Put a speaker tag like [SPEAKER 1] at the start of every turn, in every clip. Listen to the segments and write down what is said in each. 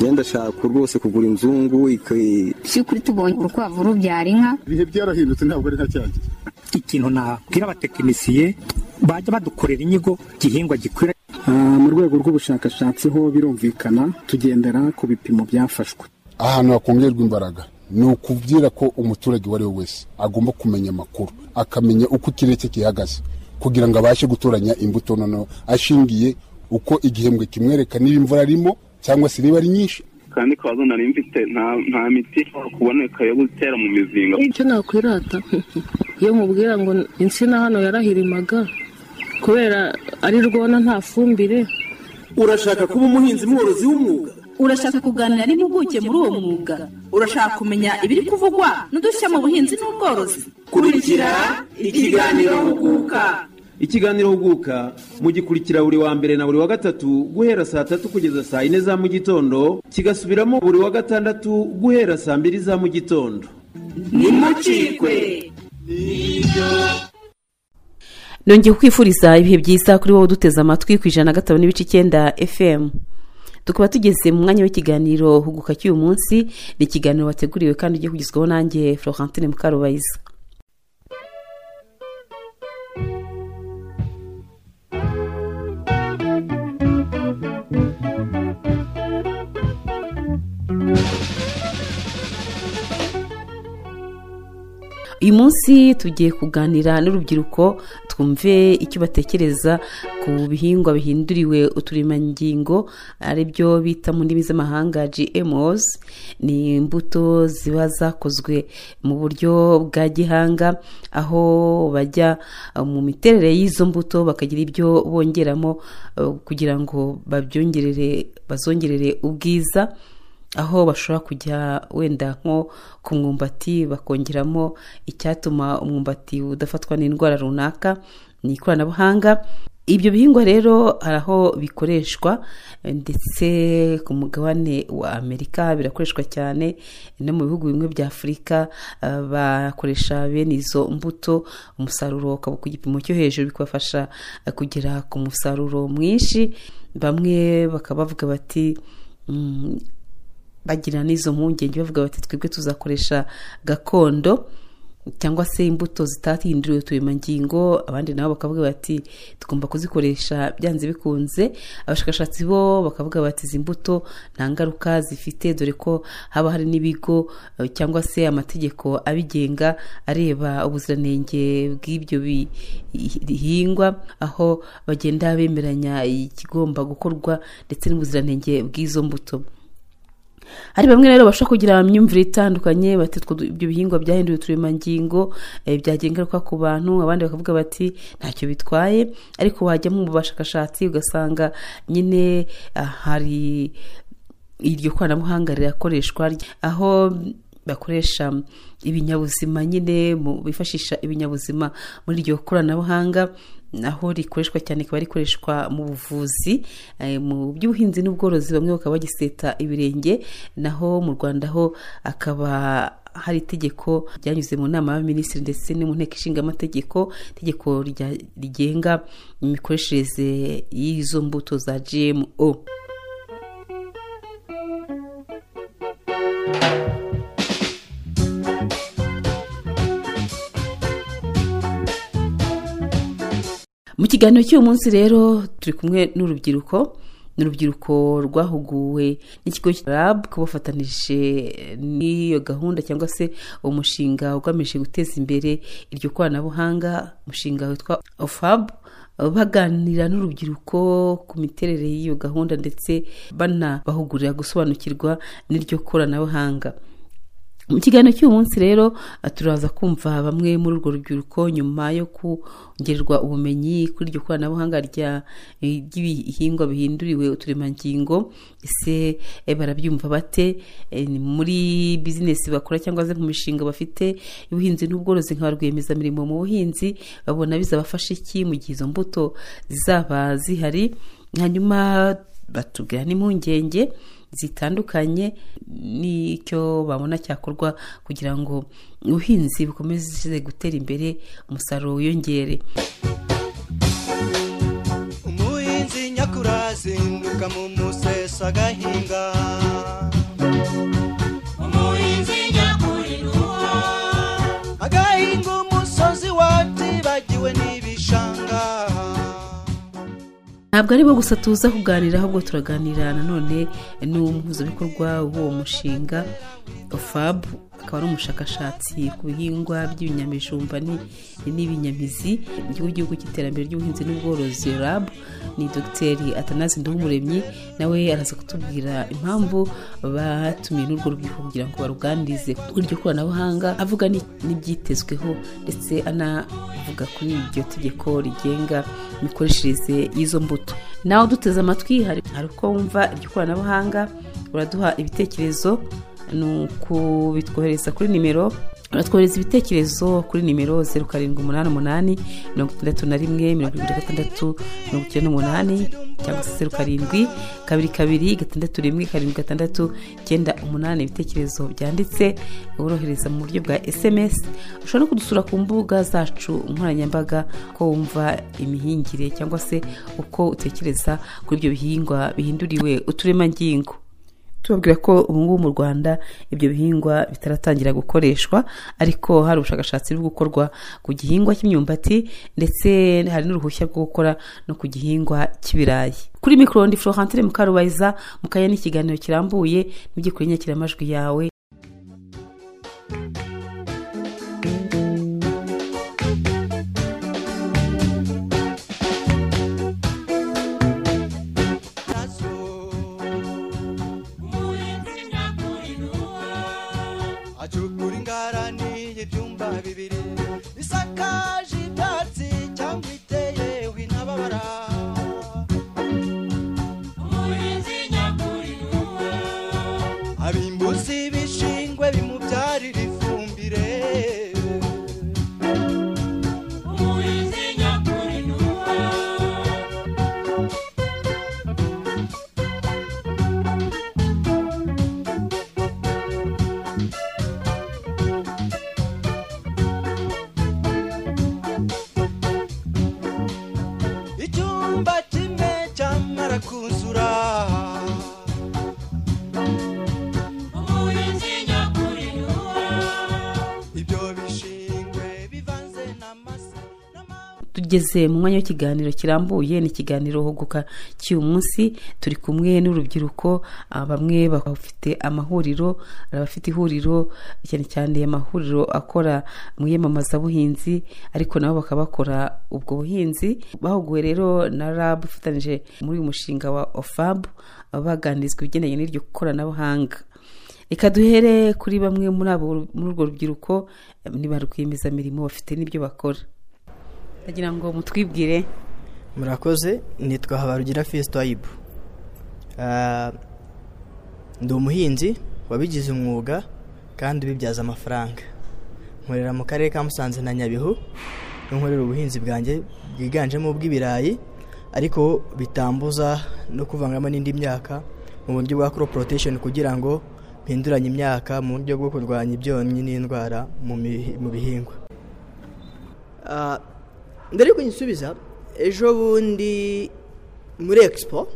[SPEAKER 1] yenda ashaka rwose kugura inzungu iki-
[SPEAKER 2] by'ukuri tubonye urukwavu rubyara inka
[SPEAKER 3] ibihe byarahindutse ntabwo ari nka cya gihe
[SPEAKER 4] ikintu nabwira abatekinisiye bajya badukorera inyigo igihingwa gikwira
[SPEAKER 5] Ah, mu rwego rw'ubushakashatsi ho birumvikana tugendera ku bipimo byafashwe
[SPEAKER 3] ahantu hakongerwa imbaraga ni ukubwira ko umuturage uwo ari we wese agomba kumenya amakuru akamenya uko ikirere cye gihagaze kugira ngo abashe gutoranya imbuto noneho ashingiye uko igihembwe kimwereka niba imvura arimo cyangwa se niba ari nyinshi
[SPEAKER 6] kandi kabazo nari mfite nta nta miti ishobora kuboneka yo gutera mu mizinga
[SPEAKER 7] icyo nakwirata iyo mubwira ngo insina hano yarahirimaga kubera ari rwona nta fumbire
[SPEAKER 8] urashaka kuba umuhinzi mworozi w'umwuga
[SPEAKER 9] urashaka kuganira n'impuguke muri uwo mwuga urashaka kumenya ibiri kuvugwa n'udushya mu buhinzi n'ubworozi
[SPEAKER 8] kurikira ikiganiro huguka ikiganiro huguka mugikurikira buri wa mbere na buri wa gatatu guhera saa tatu kugeza saa yine za mu gitondo kigasubiramo buri wa gatandatu guhera saa mbiri za mu gitondo nimucikwe
[SPEAKER 10] nongeye kukwifuriza ibihe byiza kuri wowe uduteze amatwi ku ijana na gatanu n'ibice icyenda fm tukaba tugeze mu mwanya w'ikiganiro huguka cy'uyu munsi ni ikiganiro wateguriwe kandi ugiye kugezwaho nanjye florentine mukarubayiza uyu munsi tugiye kuganira n'urubyiruko twumve icyo batekereza ku bihingwa bihinduriwe uturemangingo ari byo bita mu ndimi z'amahanga gmos ni imbuto ziba zakozwe mu buryo bwa gihanga aho bajya mu miterere y'izo mbuto bakagira ibyo bongeramo eh, kugira ngo babyongerere bazongerere ubwiza aho bashobora kujya wenda nko ku mwumbati bakongeramo icyatuma umwumbati udafatwa n'indwara runaka ni ikoranabuhanga ibyo bihingwa rero hari aho bikoreshwa eh, ndetse ku mugabane wa amerika birakoreshwa cyane no mu bihugu bimwe bya afurika eh, bakoresha bene izo mbuto umusaruro ukaba ku gipimo cyo hejuru bikabafasha eh, kugera ku musaruro mwinshi bamwe bakaba bavuga bati "Mm, bagira n'izo mpungenge bavuga bati twebwe tuzakoresha gakondo cyangwa se imbuto zitahinduriwe uturemangingo abandi nabo bakavuga bati tugomba kuzikoresha byanze bikunze abashakashatsi bo bakavuga bati izi mbuto nta ngaruka zifite dore ko haba hari n'ibigo eh, cyangwa se amategeko abigenga areba ubuziranenge bw'ibyo bi- bihingwa aho bagenda bemeranya ikigomba gukorwa ndetse n'ubuziranenge bw'izo mbuto hari bamwe rero bashobora kugira imyumvire itandukanye bati "Utwo du- ibyo bihingwa byahinduye uturemangingo eh, byagira ingaruka ku bantu abandi bakavuga bati ntacyo bitwaye ariko wajya mu bashakashatsi ugasanga nyine ah, hari iryo koranabuhanga rirakoreshwa aho bakoresha ibinyabuzima nyine mu- bifashisha ibinyabuzima muri iryo koranabuhanga aho rikoreshwa cyane rikaba rikoreshwa mu buvuzi eh, mu by'ubuhinzi n'ubworozi bamwe bakaba bagiseta ibirenge naho mu rwanda ho akaba hari itegeko ryanyuze mu nama y'abaminisitiri ndetse no mu nteko ishinga amategeko itegeko rya- rigenga imikoreshereze y'izo mbuto za gmo mu kiganiro cy'uyu munsi rero turi kumwe n'urubyiruko ni urubyiruko rwahuguwe n'ikigo cya rab kubafatanije n'iyo gahunda cyangwa se umushinga ugamije guteza imbere iryo koranabuhanga umushinga witwa ofab baganira n'urubyiruko ku miterere y'iyo gahunda ndetse banabahugurira gusobanukirwa n'iryo koranabuhanga mu kiganiro cy'uyu munsi rero eh, turaza kumva bamwe muri urwo rubyiruko nyuma yo kongererwa ubumenyi kuri iryo koranabuhanga rya- eh, ry'ibihingwa bihinduriwe uturemangingo ese eh, barabyumva bate Eh, ni muri bizinesi bakora cyangwa se mu mishinga bafite y'ubuhinzi n'ubworozi nka ba rwiyemezamirimo mu buhinzi babona bizabafasha iki mu gihe izo mbuto zizaba zihari hanyuma batubwira n'impungenge zitandukanye n'icyo babona cyakorwa kugira ngo ubuhinzi bukomeze gutera imbere umusaruro wiyongere
[SPEAKER 11] asuka mu musesa agahinga agahinga umusozi watibagiwe n'ibishanga
[SPEAKER 10] ntabwo ari bo gusa tuza kuganira ahubwo turaganira nanone n'umuhuzabikorwa w'uwo mushinga fab akaba ari umushakashatsi ku bihingwa by'ibinyamijumba ni- n'ibinyamizi by'igihugu cy'iterambere ry'ubuhinzi n'ubworozi rab ni dogiteri atanazi ndumuremyi nawe araza kutubwira impamvu batumiye n'urwo rubyiruko kugira ngo baruganirize ku iryo koranabuhanga avuga ni- n'ibyitezweho ndetse anavuga kuri iryo tegeko rigenga imikoreshereze y'izo mbuto nawe uduteze amatwi hari hari uko wumva iryo koranabuhanga uraduha ibitekerezo ni ukubitwohereza kuri nimero batwohereza ibitekerezo kuri nimero zeru karindwi umunani umunani mirongo itandatu na rimwe mirongo irindwi na gatandatu mirongo icyenda n'umunani cyangwa se zeru karindwi kabiri kabiri gatandatu rimwe karindwi gatandatu icyenda umunani ibitekerezo byanditse worohereza mu buryo bwa sms ushobora no kudusura ku mbuga zacu nkoranyambaga ko wumva imihingire cyangwa se uko utekereza kuri ibyo bihingwa bihinduriwe uturemangingo tubabwira ko ubu ngubu mu rwanda ibyo bihingwa bitaratangira gukoreshwa ariko hari ubushakashatsi buri gukorwa ku gihingwa cy'imyumbati ndetse hari n'uruhushya rwo gukora no ku gihingwa cy'ibirayi kuri mikoro ndi florentine mukarubayiza mukaya n'ikiganiro kirambuye n'ibyikuri inyakiramajwi yawe
[SPEAKER 11] acukura ingarani y'ibyumba bibiri bisakaje ibyatsi cyangwa iteyeho intababara umurinzi nyakuri abimbuzi b'ishingwe bimubyarira ifumbire umurinzi nyakuri icyumba kimwe cyamara kuzura umurinzi nyakuri ibyo bishingwe bivanze n'amase
[SPEAKER 10] tugeze mu mwanya w'ikiganiro kirambuye ni ikiganiro huguka cy'uyu munsi turi kumwe n'urubyiruko ah, bamwe bafite amahuriro hari abafite ihuriro cyane cyane amahuriro akora mu iyamamazabuhinzi ariko nabo bakaba bakora ubwo buhinzi bahuguwe rero na rab ufatanyije muri uyu mushinga wa ofab baganirizwa ibigendanye n'iryo koranabuhanga reka duhere kuri bamwe muri abo muri urwo rubyiruko eh, ni ba rwiyemezamirimo bafite n'ibyo bakora ndagira ngo mutwibwire
[SPEAKER 12] murakoze nitwa habarugira fesito ayibu ndi umuhinzi wabigize umwuga kandi ubibyaza amafaranga nkorera mu karere ka musanze na nyabihu aho nkorera ubuhinzi bwanjye bwiganjemo ubw'ibirayi ariko bitambuza no kuvangamo n'indi myaka mu buryo bwa crop rotation kugira ngo mpinduranye imyaka mu buryo bwo kurwanya ibyonnyi n'indwara mu mi- mu bihingwa
[SPEAKER 13] Ah, mbere yuko nyisubiza ejo bundi muri expo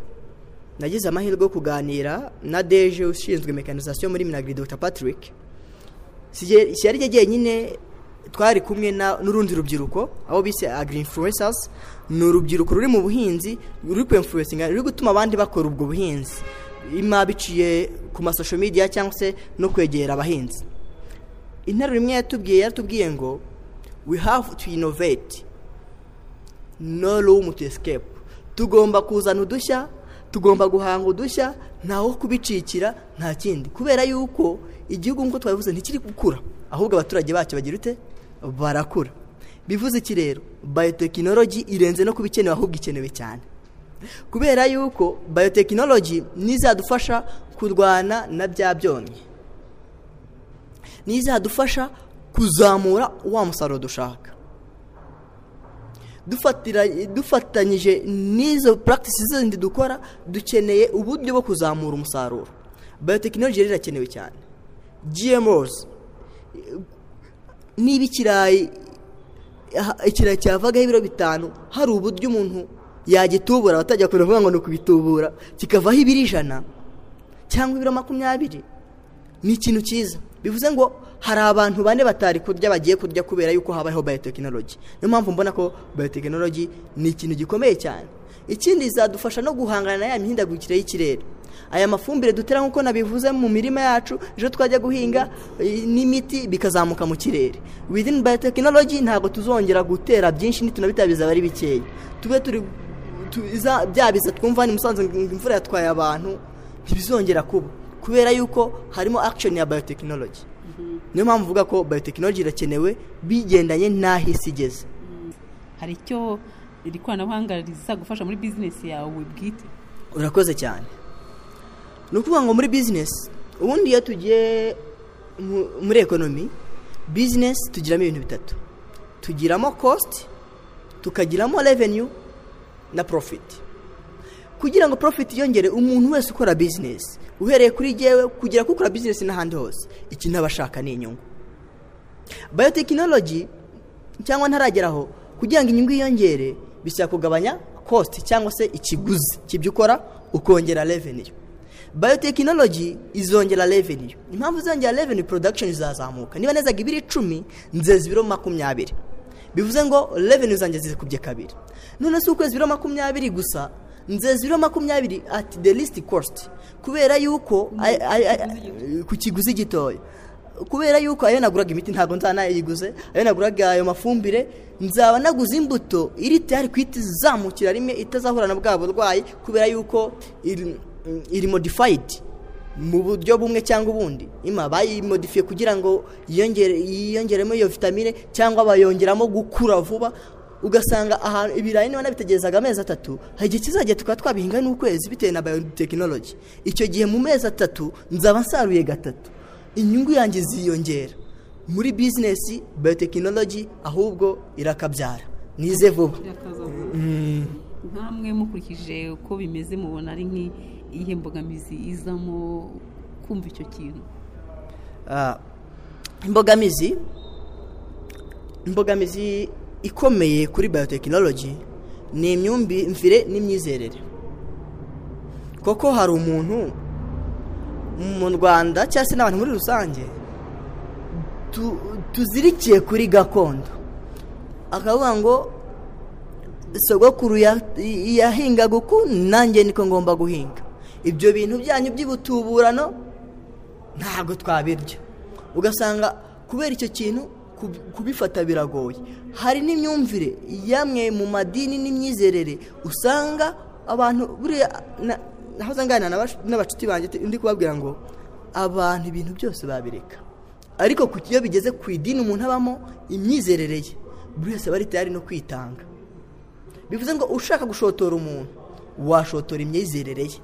[SPEAKER 13] nagize amahirwe yo kuganira na deje ushinzwe mekanizasiyo muri minagiri dr patrick shyari rye jyenyine twari kumwe na- n'urundi rubyiruko abo bise agri influencers ni urubyiruko ruri mu buhinzi ruri ku influencinga ruri gutuma abandi bakora ubwo buhinzi ima biciye ku masosho media cyangwa se no kwegera abahinzi interuro imwe yatubwiye yaratubwiye ngo we have to innovate no room to escape tugomba kuzana udushya tugomba guhanga udushya ntawo kubicikira nta kindi kubera yuko igihugu nk'uko twabivuze ntikiri gukura ahubwo abaturage bacyo bagira ute barakura bivuze iki rero biyotekinoloji irenze no kuba ikenewe ahubwo ikenewe cyane kubera yuko biyotekinoloji nizadufasha kurwana na bya byonnyi
[SPEAKER 12] nizadufasha
[SPEAKER 13] kuzamura wa musaruro dushaka Dufatira- dufatanyije n'izo practices zindi dukora dukeneye uburyo bwo kuzamura umusaruro biyotekinoloji rero irakenewe cyane gmos niba ikirayi aha- ikirayi cyavaga ibiro bitanu hari uburyo umuntu yagitubura abatajya kure kuvuga ngo ni ukubitubura kikavaho ibiro ijana cyangwa ibiro makumyabiri ni ikintu cyiza bivuze ngo hari abantu bane batari kurya bagiye kurya kubera yuko habayeho biyotekinoloji niyo mpamvu mbona ko biyotekinoloji ni ikintu gikomeye cyane ikindi izadufasha no guhangana na ya mihindagurikire y'ikirere aya mafumbire dutera nk'uko nabivuze mu mirima yacu ejo twajya guhinga eh, n'imiti bikazamuka mu kirere within biyotekinoloji ntabwo tuzongera gutera byinshi nitunabitabiriza abari bikeya tube turi tu- iza- bya biza twumva ni musanze ngo imvura yatwaye abantu ntibizongera kuba kubera yuko harimo action ya biyotekinoloji niyo mpamvu uvuga ko biyotekinoloji irakenewe bigendanye n'aho isi igeze
[SPEAKER 14] hari icyo iri koranabuhanga rizagufasha muri bizinesi yawe bwite
[SPEAKER 13] urakoze cyane ni ukuvuga ngo muri bizinesi ubundi iyo tugiye mu- muri ekonomi bizinesi tugiramo ibintu bitatu tugiramo kositi tukagiramo reveniyu na porofiti kugira ngo porofiti yongere umuntu wese ukora bizinesi uhereye kuri jyewe kugera kukora bizinesi n'ahandi hose ikintu aba ashaka ni inyungu bayotekinoloji cyangwa ntarageraho kugira ngo inyungu yiyongere bisaba kugabanya kositi cyangwa se ikiguzi cy'ibyo ukora ukongera reveniyu bayotekinoloji izongera reveniyu impamvu izongera reveniyu porodakishoni izazamuka niba nezaga ibiro icumi nzeza ibiro makumyabiri bivuze ngo reveniyu zanjye zikubye kabiri none si ukwezi ibiro makumyabiri gusa nzeza ibiro makumyabiri at the least cost kubera yuko ay- ay- ay- ku kiguzi gitoya kubera yuko ayo naguraga imiti ntabwo nzanayiguze ayo naguraga ayo mafumbire nzaba naguze imbuto iri tayari kuhita izamukira rimwe itazahura na bwa burwayi kubera yuko iri, iri modifayidi mu buryo bumwe cyangwa ubundi ima bayimodifiye kugira ngo yiyongere- yiyongeremo iyo vitamine cyangwa bayongeramo gukura vuba ugasanga ahantu ibirayi niba nabitegerezaga amezi atatu hari igihe kizajya tukaba twabihinga n'ukwezi bitewe na biyotekinoloji icyo gihe mu mezi atatu nzaba nsaruye gatatu inyungu yanjye ziyongera muri bizinesi biyotekinoloji ahubwo irakabyara nize vuba Mm.
[SPEAKER 14] nkamwe mukurikije uko bimeze mubona ari nk'iyihe mbogamizi izamo kumva icyo kintu
[SPEAKER 13] Ah, imbogamizi imbogamizi ikomeye kuri biyotekinoloji ni imyumvire n'imyizerere koko hari umuntu mu rwanda cyangwa se n'abantu muri rusange tu- tuzirikiye kuri gakondo akavuga ngo sogokuru ya- yahingaga uku nanjye niko ngomba guhinga ibyo bintu byanyu by'ubutuburano ntabwo twabirya ugasanga kubera icyo kintu kub- kubifata biragoye hari n'imyumvire yamwe mu madini n'imyizerere usanga abantu buriya na- naho uzangana n'abacuti banjye te- ndi kubabwira ngo abantu ibintu byose babireka ariko ku iyo bigeze ku idini umuntu abamo imyizerere ye buri wese aba ari tayari no kwitanga bivuze ngo ushaka gushotora umuntu washotora imyizerere ye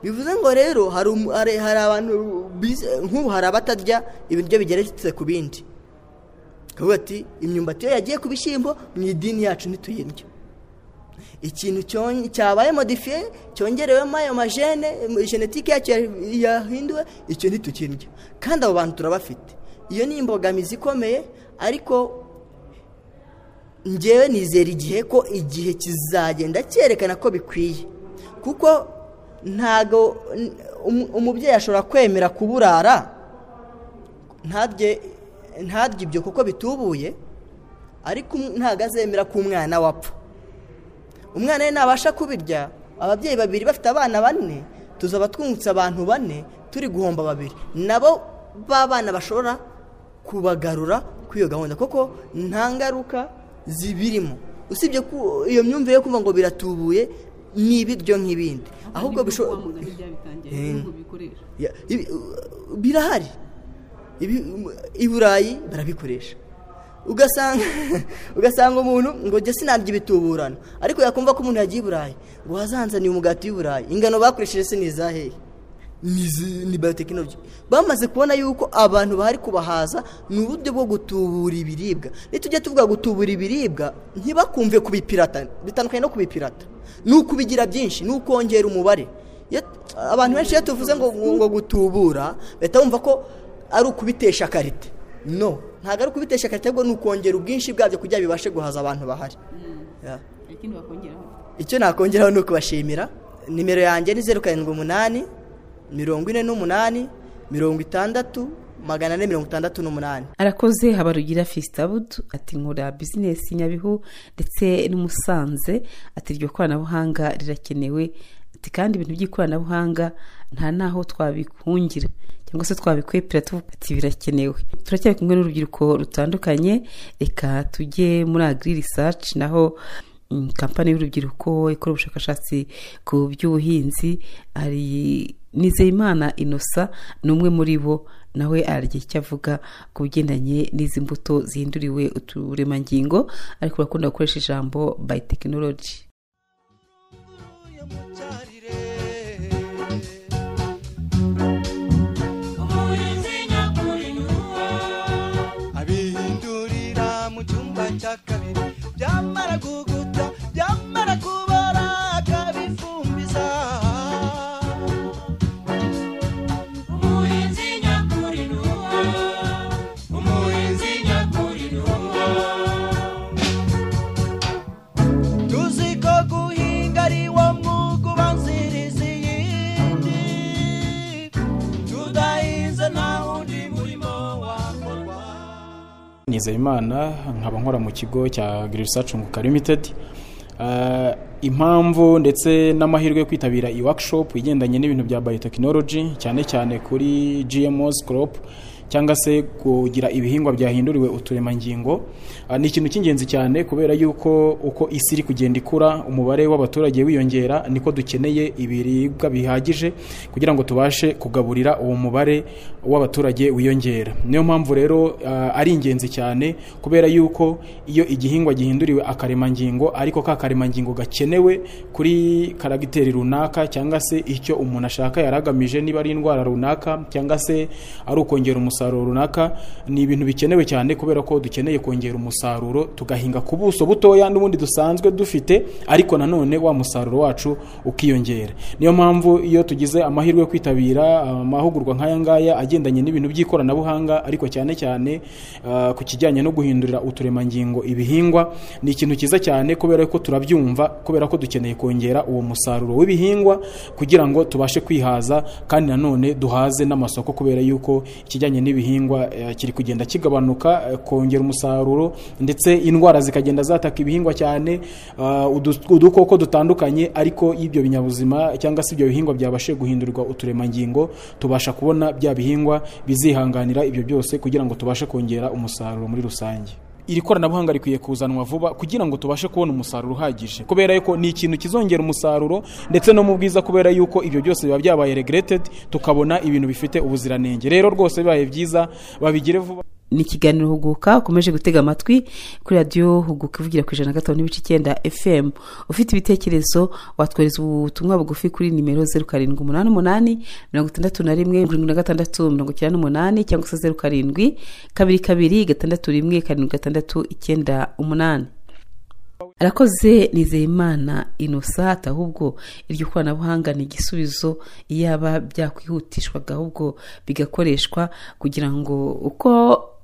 [SPEAKER 13] bivuze ngo rero hari umu- hari hari abantu bize- nk'ubu hari abatarya ibiryo bigeretse ku bindi kavuga ati imyumbati iyo yagiye ku bishyimbo mu idini yacu ntituyirya ikintu cyon- cyabaye modifiye cyongerewemo ayo majene genetike yacyo ya- yahinduwe icyo ntitukirya kandi abo bantu turabafite iyo ni imbogamizi ikomeye ariko ngewe nizera igihe ko igihe kizagenda cyerekana ko bikwiye kuko ntago n- umu- umubyeyi ashobora kwemera kuburara ntarye ntarye ibyo kuko bitubuye ariko um- ntago azemera ko umwana wapfa umwana we nabasha kubirya ababyeyi babiri bafite abana bane tuzaba twungutse abantu bane turi guhomba babiri nabo b'abana bashobora kubagarura kuri iyo gahunda kuko nta ngaruka zibirimo usibye ko iyo myumvire yo kumva ngo biratubuye ni ibiryo nk'ibindi ahubwo bishobora Ya- ibi- u- birahari Ibi- um, i burayi barabikoresha ugasanga ugasanga umuntu ngo jya sinarya ibituburano ariko yakumva ko umuntu yagiye i burayi ngo hazanzaniye umugati w'i burayi ingano bakoresheje se ni izahehe ni izi- ni biyotekinoloji bamaze kubona yuko abantu bahari kubahaza ni uburyo bwo gutubura ibiribwa nitujya tuvuga gutubura ibiribwa ntibakumve kubipirata bitandukanye no kubipirata ni ukubigira byinshi ni ukongera umubare Iyo- abantu benshi iyo tuvuze ngo ngo gutubura bahita bumva ko ari ukubitesha karite no ntabwo ari ukubitesha karite ahubwo ni ukongera ubwinshi bwabyo kugira bibashe guhaza abantu bahari
[SPEAKER 14] hari ikindi wakongeraho
[SPEAKER 13] icyo nakongeraho ni ukubashimira nimero yanjye ni zeru karindwi umunani mirongo ine n'umunani mirongo itandatu magana ane mirongo itandatu n'umunani
[SPEAKER 10] arakoze habarugira fisitabud ati nkora bizinesi nyabihu ndetse n'umusanze ati iryo koranabuhanga rirakenewe ati kandi ibintu by'ikoranabuhanga nta n'aho twabihungira cyangwa se twabikwepera tuvuga ati birakenewe turacyari kumwe n'urubyiruko rutandukanye reka tujye muri agiri risaci naho mm, kampani y'urubyiruko ikora ubushakashatsi ku by'ubuhinzi hari nizeyimana inosa ni umwe muri bo nawe aragira icyo avuga ku bigendanye n'izi mbuto zihinduriwe uturemangingo ariko urakunda gukoresha ijambo by tekinoloji
[SPEAKER 11] umurinzi nyakuri niwo abihindurira mu cyumba cya kabiri byamara guguta byamara kubara akabifumbiza umurinzi nyakuri niwo umurinzi nyakuri niwo tuzi ko guhinga ari wo mwuga ubanziriza iyindi tudahinze nta wundi murimo wakorwa
[SPEAKER 15] nizeyimana nkaba nkora mu kigo cya girisacu nguka limitedi Ah, impamvu ndetse n'amahirwe yo kwitabira iyi workshop igendanye n'ibintu bya biotechnology cyane cyane kuri gmos crop cyangwa se kugira ibihingwa byahinduriwe uturemangingo Ah, ni ikintu cy'ingenzi cyane kubera yuko uko isi iri kugenda ikura umubare w'abaturage wiyongera niko dukeneye ibiribwa bihagije kugira ngo tubashe kugaburira uwo mubare w'abaturage wiyongera niyo mpamvu rero ah, ari ingenzi cyane kubera yuko iyo igihingwa gihinduriwe akaremangingo ariko ka karemangingo gakenewe kuri karagiteri runaka cyangwa se icyo umuntu ashaka yaragamije niba ari indwara runaka cyangwa se ari ukongera umusaruro runaka ni ibintu bikenewe cyane kubera ko dukeneye kongera umusaruro tugahinga ku buso butoya n'ubundi dusanzwe dufite ariko nanone wa musaruro wacu ukiyongera niyo mpamvu iyo tugize amahirwe yo kwitabira amahugurwa nk'aya ngaya agendanye n'ibintu by'ikoranabuhanga ariko cyane cyane ah, ku kijyanye no guhindurira uturemangingo ibihingwa ni ikintu cyiza cyane kubera ko turabyumva kubera ko dukeneye kongera uwo musaruro w'ibihingwa kugira ngo tubashe kwihaza kandi nanone duhaze n'amasoko kubera yuko ikijyanye n'ibihingwa eh, kiri kugenda kigabanuka eh, kongera umusaruro ndetse indwara zikagenda zataka ibihingwa cyane ah, udu- udukoko dutandukanye ariko iyo ibyo binyabuzima cyangwa se ibyo bihingwa byabashije guhindurirwa uturemangingo tubasha kubona bya bihingwa bizihanganira ibyo byose kugira ngo tubashe kongera umusaruro muri rusange iri koranabuhanga rikwiye kuzanwa vuba kugira ngo tubashe kubona umusaruro uhagije kubera yuko ni ikintu kizongera umusaruro ndetse no mu bwiza kubera yuko ibyo byose biba byabaye regreted tukabona ibintu bifite ubuziranenge rero rwose bibaye byiza babigire vuba
[SPEAKER 10] ni ikiganiro huguka ukomeje gutega amatwi kuri radiyo huguka ivugira ku ijana na gatanu n'ibice icyenda fm ufite ibitekerezo watwohereza ubutumwa bugufi kuri nimero zeru karindwi umunani umunani mirongo itandatu na rimwe mirongo irindwi na gatandatu mirongo icyenda n'umunani cyangwa se zeru karindwi kabiri kabiri gatandatu rimwe karindwi gatandatu icyenda umunani arakoze nizeyimana inosa ati ahubwo iryo koranabuhanga ni igisubizo iyaba byakwihutishwaga ahubwo bigakoreshwa kugira ngo uko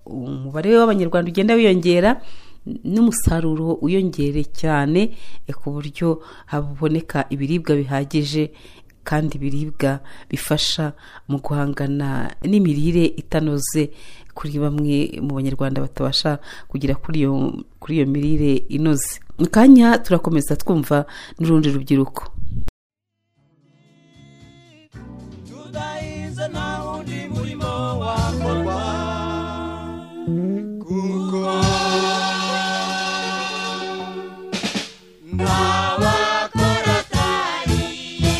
[SPEAKER 10] umubare w'abanyarwanda ugenda wiyongera n'umusaruro wiyongere cyane eh, ku buryo haboneka ibiribwa bihagije kandi ibiribwa bifasha mu guhangana n'imirire itanoze kuri bamwe mu banyarwanda batabasha kugera kuri iyo kuri iyo mirire inoze mu kanya turakomeza twumva n'urundi rubyiruko
[SPEAKER 11] tudahinze nta wundi murimo wakorwa kuko nta wakora atariye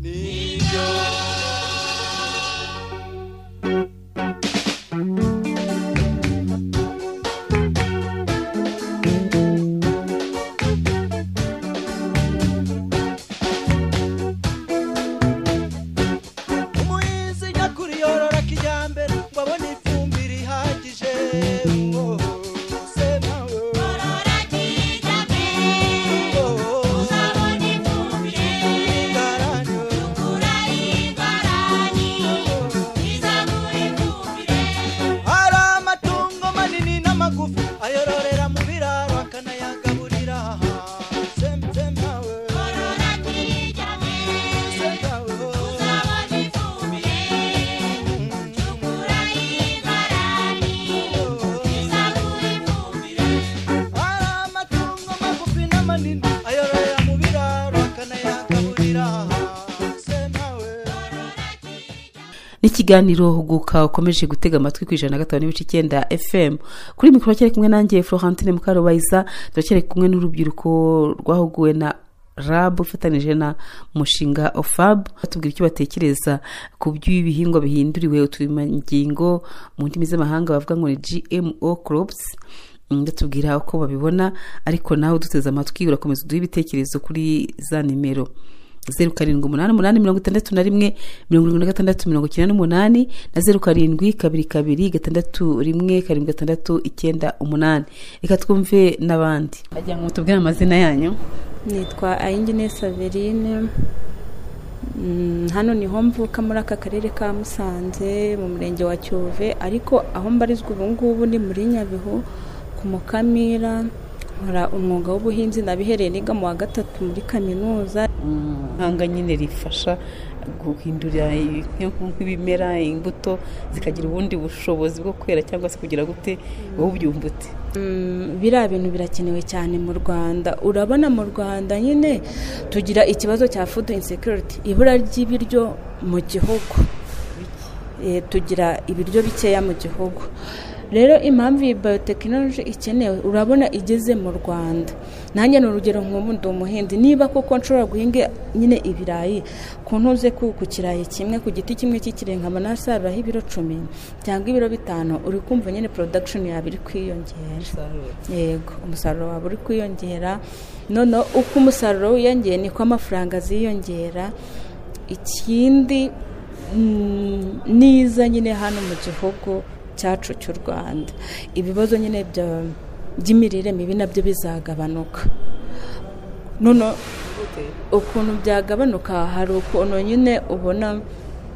[SPEAKER 11] nibyo umuhinzi nyakuri yorora kijyambere ngo abone ifumbire ihagije Oh, oh, oh, se nawe. Oh, oh, manini ayororera mu biraro akanayagaburira hasi
[SPEAKER 10] n'ikiganiro huguka ukomeje gutega amatwi ku ijana na gatanu n'ibice icyenda fm kuri mikoro cyari kumwe nanjye florentine mukarubayiza turacyari kumwe n'urubyiruko rwahuguwe na rab ufatanyije na mushinga ofab batubwira icyo batekereza ku by'ibihingwa bihinduriwe uturemangingo mu ndimi z'amahanga bavuga ngo ni gmo crops Mm, batubwira uko babibona ariko nawe uduteze amatwi urakomeza uduhe ibitekerezo kuri za nimero zeru karindwi umunani umunani mirongo itandatu na rimwe mirongo irindwi na gatandatu mirongo icyenda n'umunani na zeru karindwi kabiri kabiri gatandatu rimwe karindwi gatandatu icyenda umunani reka twumve n'abandi bagira ngo mutubwire amazina yanyu
[SPEAKER 16] nitwa ayingine saverine Mm, hano niho mvuka muri aka karere ka musanze mu murenge wa cyove ariko aho mbarizwa ubu ngubu ni muri nyabihu ku mukamira nkora umwuga w'ubuhinzi nabihereye niga mu wa gatatu muri kaminuza
[SPEAKER 17] ihanga nyine rifasha guhindura nk'ibimera imbuto zikagira ubundi bushobozi bwo kwera cyangwa se kugira gute wowe ubyumbute
[SPEAKER 16] Mm, biriya bintu birakenewe cyane mu rwanda urabona mu rwanda nyine tugira ikibazo cya food insecurity ibura ry'ibiryo mu gihugu Eh, tugira ibiryo bikeya mu gihugu rero impamvu iyi biyotekinoloji ikenewe urabona igeze mu rwanda nanjye ni urugero nk'ubu ndi umuhinzi niba koko nshobora guhinga nyine ibirayi ku ntuze ku ku kirayi kimwe ku giti kimwe cy'ikirenga nkaba nasaruraho ibiro cumi cyangwa ibiro bitanu uri kumva nyine porodakishoni yawe iri kwiyongera yego umusaruro wawe uri kwiyongera noneho uko umusaruro wiyongera niko amafaranga aziyongera ikindi mm, niza nyine hano mu gihugu cyacu cy'u rwanda ibibazo nyine bya- by'imirire mibi nabyo bizagabanuka nono ukuntu byagabanuka hari ukuntu nyine ubona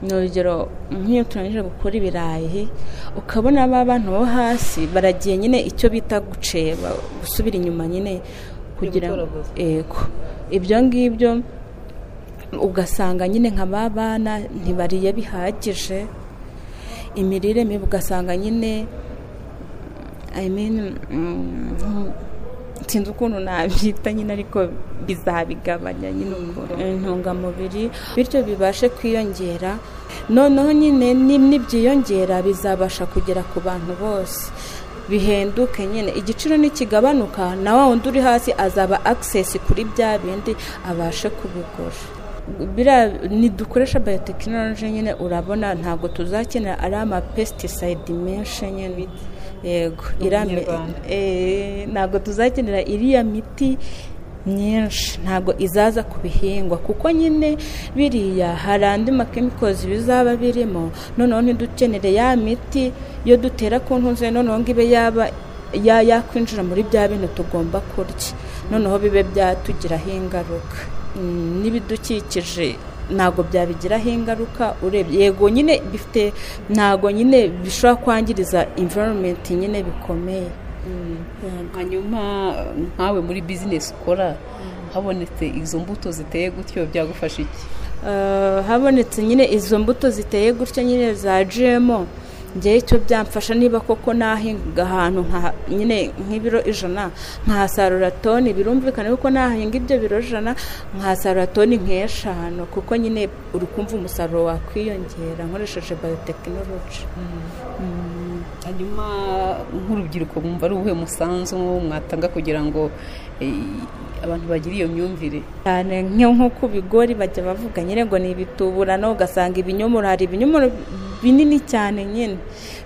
[SPEAKER 16] ni urugero nk'iyo turangije gukora ibirayi ukabona ba bantu bo hasi baragiye nyine icyo bita guceba gusubira inyuma nyine kugira ngo ego ibyo ngibyo ugasanga nyine nka ba bana ntibariye bihagije imirire mibi ugasanga nyine I mean, mm, sinzi ukuntu nabyita nyine ariko bizabigabanya nyine ubwo intungamubiri bityo bibashe kwiyongera noneho nyine ni- nibyiyongera bizabasha kugera ku bantu bose bihenduke nyine igiciro nikigabanuka na wa wundi uri hasi azaba access kuri bya bindi abashe kubigura biriya nidukoresha biyotekinoloji nyine urabona ntabwo tuzakenera ari ama pesticide menshi nyine yego
[SPEAKER 17] Mu
[SPEAKER 16] iriya mi-
[SPEAKER 17] Kinyarwanda.
[SPEAKER 16] eh, ntabwo tuzakenera iriya miti myinshi ntabwo izaza ku bihingwa kuko nyine biriya hari andi makemikozi bizaba birimo noneho ntidukenere ya miti iyo dutera ku ntuze noneho ngo ibe yaba ya- yakwinjira muri bya bintu tugomba kurya noneho bibe byatugiraho ingaruka Mm, n'ibidukikije ntabwo byabigiraho ingaruka urebye yego nyine bifite ntabwo nyine bishobora kwangiriza environment nyine bikomeye
[SPEAKER 14] hanyuma nkawe muri bizinesi ukora habonetse izo mbuto ziteye gutyo byagufasha iki
[SPEAKER 16] Eh, habonetse nyine izo mbuto ziteye gutya nyine za gmo ngewe icyo byamfasha niba koko nahinga ahantu nka- nyine nk'ibiro ijana nkahasarura toni birumvikana yuko nahinga ibyo biro ijana nkahasarura toni nk'eshanu kuko nyine uri kumva umusaruro wakwiyongera nkoresheje biyotekinoloji
[SPEAKER 14] hanyuma nk'urubyiruko mwumva ari ubuhe musanzu mwatanga kugira ngo eh, abantu bagire iyo myumvire
[SPEAKER 16] cyane nk'iyo nko ku bigori bajya bavuga nyine ngo ni ibituburano ugasanga ibinyomoro hari ibinyomoro binini cyane nyine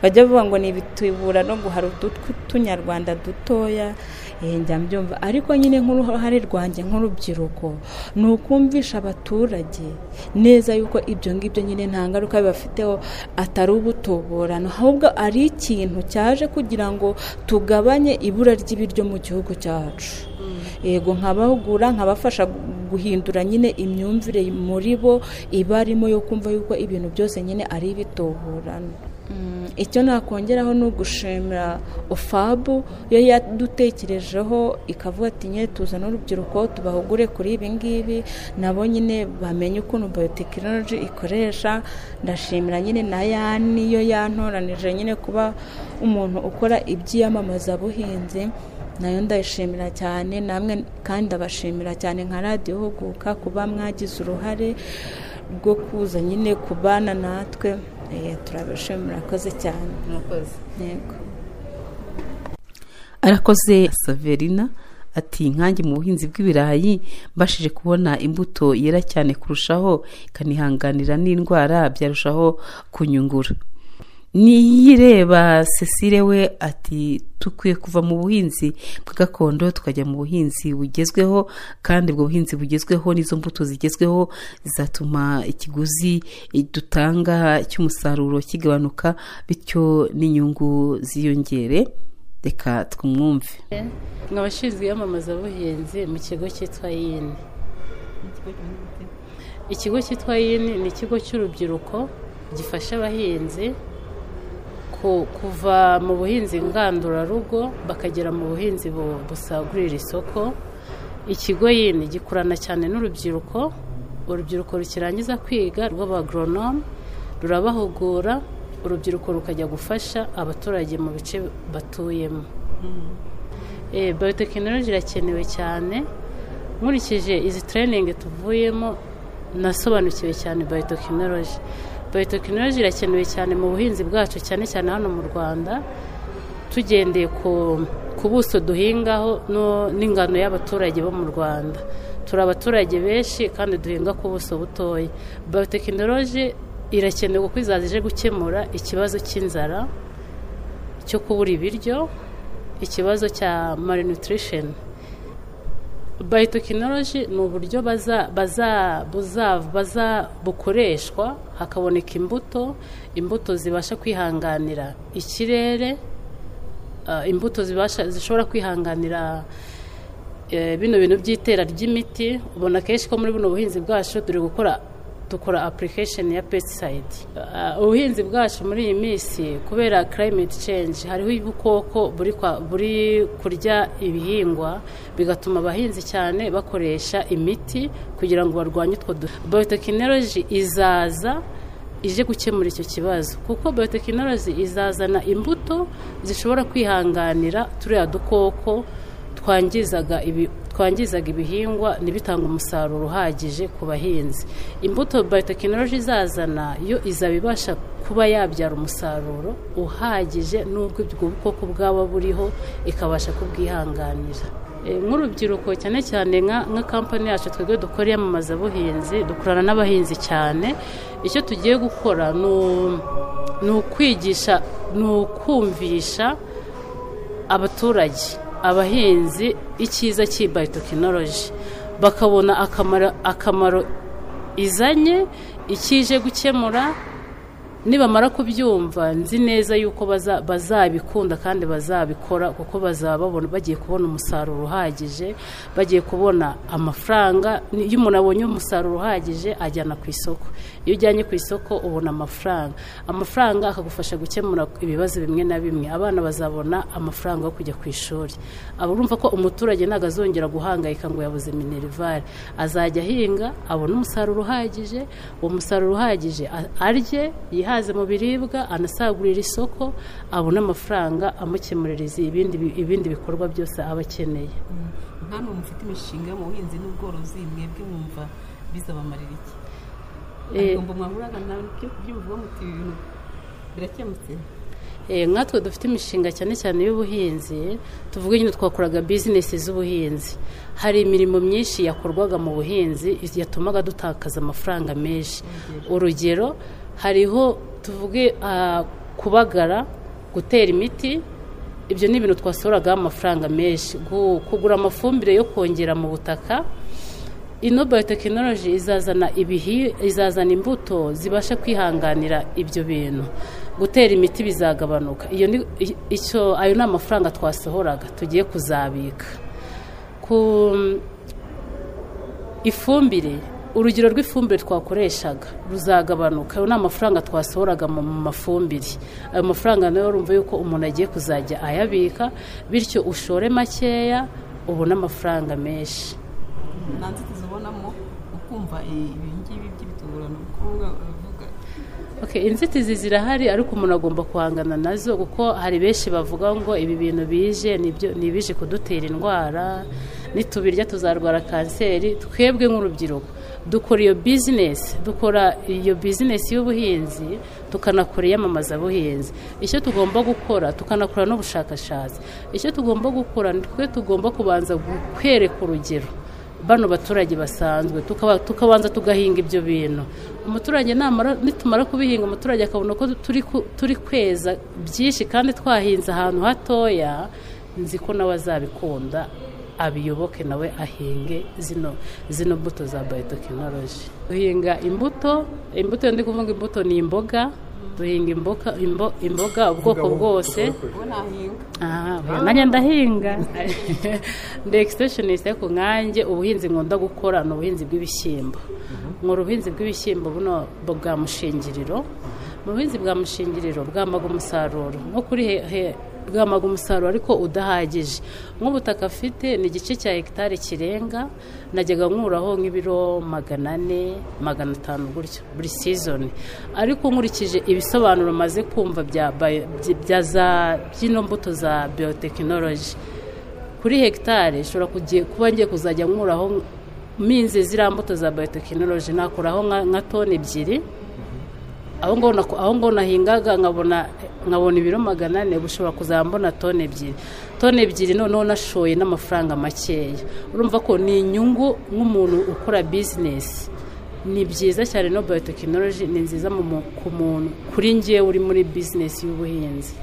[SPEAKER 16] bajya bavuga ngo ni ibituburano ngo hari utunyarwanda dutoya eh, njya mbyumva ariko nyine nk'uruhare rwanjye nk'urubyiruko ni ukumvisha abaturage neza yuko ibyo ngibyo nyine nta ngaruka bibafiteho atari ubutuburano ahubwo ari ikintu cyaje kugira ngo tugabanye ibura ry'ibiryo mu gihugu cyacu yego nkabahugura nkabafasha gu- guhindura nyine imyumvire muri bo iba arimo yo kumva yuko ibintu byose nyine ari ibituburano Mm, icyo nakongeraho ni ugushimira ofabu yo yadutekerejeho ikavuga ati nyine tuzane urubyiruko tubahugure kuri ibi ngibi nabo nyine bamenye ukuntu biyotekinoloji ikoresha ndashimira nyine na yani yo yantoranije nyine kuba umuntu ukora iby'iyamamazabuhinzi nayo ndayishimira cyane namwe kandi ndabashimira cyane nka radiyo huguka kuba mwagize uruhare rwo kuza nyine kubana natwe eh, turabashimira murakoze cyane
[SPEAKER 14] murakoze
[SPEAKER 16] yego
[SPEAKER 10] arakoze saverina ati nkange mu buhinzi bw'ibirayi mbashije kubona imbuto yera cyane kurushaho ikanihanganira n'indwara byarushaho kunyungura niyireba cecile we ati dukwiye kuva mu buhinzi bwa gakondo tukajya mu buhinzi bugezweho kandi ubwo buhinzi bugezweho n'izo mbuto zigezweho zizatuma ikiguzi dutanga cy'umusaruro kigabanuka bityo n'inyungu ziyongere reka twumwumve
[SPEAKER 18] abashinzwe iyamamaza buhinzi mu kigo cyitwa yini ikigo cyitwa yini ni ikigo cy'urubyiruko gifasha abahinzi kuva mu buhinzi ngandurarugo bakagera mu buhinzi busagurira isoko ikigo yini gikurana cyane n'urubyiruko urubyiruko rukirangiza kwiga rw'abagoronome rurabahugura urubyiruko rukajya gufasha abaturage mu bice batuyemo bayotekinoloji irakenewe cyane nkurikije izi tereyiningi tuvuyemo nasobanukiwe cyane bayotekinoloji bayotekinoloji irakenewe cyane mu buhinzi bwacu cyane cyane hano mu rwanda tugendeye ku buso duhingaho n'ingano y'abaturage bo mu rwanda turi abaturage benshi kandi duhinga ku buso butoya bayotekinoloji irakenewe kuko izaza gukemura ikibazo cy'inzara cyo kubura ibiryo ikibazo cya malnutrition bayotekinoloji ni uburyo baza bukoreshwa hakaboneka imbuto imbuto zibasha kwihanganira ikirere imbuto zishobora kwihanganira bino bintu by'itera ry'imiti ubona kenshi ko muri buno buhinzi bwacu turi gukora dukora application ya pesticide ubuhinzi bwacu muri iyi minsi kubera climate change hariho ubukoko buri kurya ibihingwa bigatuma abahinzi cyane bakoresha imiti kugira ngo barwanye utwo dufu bayotekinoloji izaza ije gukemura icyo kibazo kuko bayotekinoloji izazana imbuto zishobora kwihanganira turiya dukoko twangizaga ibi twangizaga ibihingwa ntibitange umusaruro uhagije ku bahinzi imbuto bayotekinoloji izazana yo izaba ibasha kuba yabyara umusaruro uhagije n'ubwo ubwo bwoko bwaba buriho ikabasha kubwihanganira nk'urubyiruko cyane cyane nka kampani yacu twebwe dukora iyamamazabuhinzi dukorana n'abahinzi cyane icyo tugiye gukora ni ukwigisha ni ukumvisha abaturage abahinzi icyiza cy'ibayotekinoloji bakabona akamaro izanye ikije gukemura nibamara kubyumva nzi neza yuko bazabikunda kandi bazabikora kuko bazaba bagiye kubona umusaruro uhagije bagiye kubona amafaranga iyo umuntu abonye umusaruro uhagije ajyana ku isoko iyo ujyanye ku isoko ubona amafaranga amafaranga akagufasha gukemura ibibazo bimwe na bimwe abana bazabona amafaranga yo kujya ku ishuri aba urumva ko umuturage ntabwo azongera guhangayika ngo yabuze minerivare azajya ahinga abone umusaruro uhagije uwo musaruro uhagije arye yihaze mu biribwa anasagurira isoko abone amafaranga amukemurira ibindi bikorwa byose aba akeneye
[SPEAKER 17] hano mufite imishinga mu buhinzi n'ubworozi mwebwe mwumva bizabamarira iki ntabwo mwahuraga nabyo byumva muti ibintu birakemutse
[SPEAKER 18] nkatwe dufite imishinga cyane cyane y'ubuhinzi tuvuga nyine twakoraga bizinesi z'ubuhinzi hari imirimo myinshi yakorwaga mu buhinzi yatumaga dutakaza amafaranga menshi urugero hariho tuvuge kubagara gutera imiti ibyo ni ibintu twasoragaho amafaranga menshi kugura amafumbire yo kongera mu butaka ino bayotekinoloji izazana ibihi izazana imbuto zibasha kwihanganira ibyo bintu gutera imiti bizagabanuka iyo ni icyo ayo ni amafaranga twasohoraga tugiye kuzabika ku ifumbire urugero rw'ifumbire twakoreshaga ruzagabanuka ayo ni amafaranga twasohoraga mu mafumbire ayo mafaranga nayo urumva yuko umuntu agiye kuzajya ayabika bityo ushore makeya ubone amafaranga menshi
[SPEAKER 17] nta nzitizi ubonamo ukumva ibi ngibi by'ibitungurano kuko
[SPEAKER 18] inzitizi zirahari ariko umuntu agomba guhangana nazo kuko hari benshi bavuga ngo ibi bintu bije ni ibije kudutera indwara nitubirya tuzarwara kanseri twebwe nk'urubyiruko dukora iyo bizinesi dukora iyo bizinesi y'ubuhinzi tukanakora iyamamazabuhinzi icyo tugomba gukora tukanakora n'ubushakashatsi icyo tugomba gukora ni twe tugomba kubanza kwereka urugero bano baturage basanzwe tukabanza tugahinga ibyo bintu umuturage nitumara kubihinga umuturage akabona ko turi kweza byinshi kandi twahinze ahantu hatoya nzi ko nawe azabikunda abiyoboke nawe ahinge zino zino mbuto za bayotekinoloji duhinga imbuto imbuto ndi kuvuga imbuto ni imboga duhinga imboga ubwoko bwose nanjye ndahinga ndi ekisiteshonisite ku nkange ubuhinzi nkunda gukora ni ubuhinzi bw'ibishyimbo nkora ubuhinzi bw'ibishyimbo buno bwa mushingiriro mu buhinzi bwa mushingiriro bwamaga umusaruro nko kuri bwamaga umusaruro ariko udahagije nk'ubutaka afite ni igice cya hegitari kirenga najyaga nkuraho nk'ibiro magana ane magana atanu gutyo buri sizoni ariko nkurikije ibisobanuro maze kumva bya za by'ino mbuto za biyotekinoloji kuri hegitari ishobora kuba ngiye kuzajya nkuraho minze ziriya mbuto za biyotekinoloji nakuraho nka toni ebyiri aho ngo nahingaga nkabona nkabona ibiro magana ane bushobora kuzambona toni ebyiri toni ebyiri noneho nashoye n'amafaranga makeya urumva ko ni inyungu nk'umuntu ukora bizinesi ni byiza cyane no bayotekinoloji ni nziza ku muntu kuri ngewe uri muri bizinesi y'ubuhinzi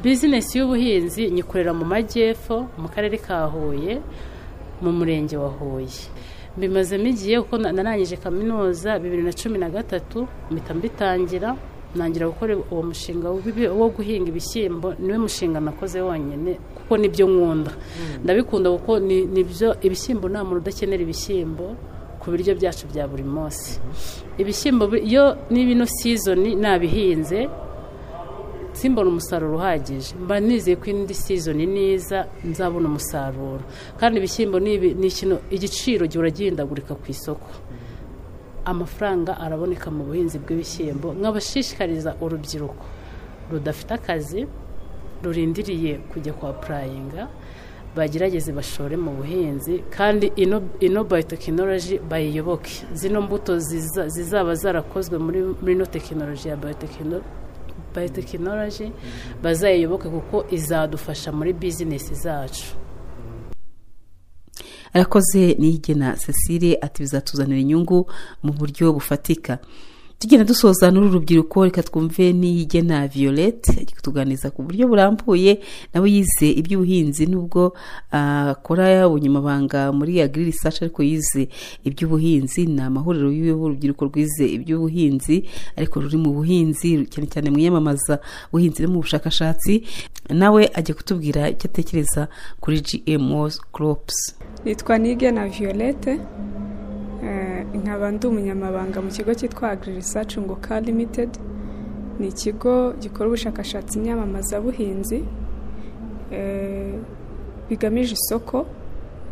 [SPEAKER 18] bizinesi y'ubuhinzi nyikorera mu majyepfo mu karere ka huye mu murenge wa huye bimazemo igihe kuko narangije kaminuza bibiri na cumi na gatatu mpita mbitangira ntangira gukora uwo mushinga wo guhinga ibishyimbo niwe mushinga nakoze wonyine kuko nibyo nkunda ndabikunda kuko nibyo ibishyimbo nta muntu udakenera ibishyimbo ku biryo byacu bya buri munsi ibishyimbo iyo n'ibino sizoni nabihinze simbona umusaruro uhagije mba nizeye ko indi sizoni niza nzabona umusaruro kandi ibishyimbo ni ikintu igiciro gihora gihindagurika ku isoko amafaranga araboneka mu buhinzi bw'ibishyimbo nk'abashishikariza urubyiruko rudafite akazi rurindiriye kujya kwa purayinga bagerageze bashore mu buhinzi kandi ino bayotekinoloji bayiyoboke zino mbuto zizaba zarakozwe muri ino tekinoloji ya bayotekinoloji bayotekinoloji bazayiyoboke kuko izadufasha muri bizinesi zacu
[SPEAKER 10] arakoze niyigena cecile ati bizatuzanira inyungu mu buryo bufatika tugenda dusoza n'uru rubyiruko reka twumve n'iyigena violette kutuganiriza ku buryo burambuye nawe yize iby'ubuhinzi n'ubwo akora ubunyamabanga muri agiri risaci ariko yize iby'ubuhinzi ni amahuriro y'urubyiruko rwize iby'ubuhinzi ariko ruri mu buhinzi cyane cyane mu iyamamaza ubuhinzi no mu bushakashatsi nawe ajya kutubwira icyo atekereza kuri gmo crops
[SPEAKER 19] nitwa nigena violette nkaba ndi umunyamabanga mu kigo cyitwa agri research ngoka limited ni ikigo gikora ubushakashatsi nyamamazabuhinzi bigamije isoko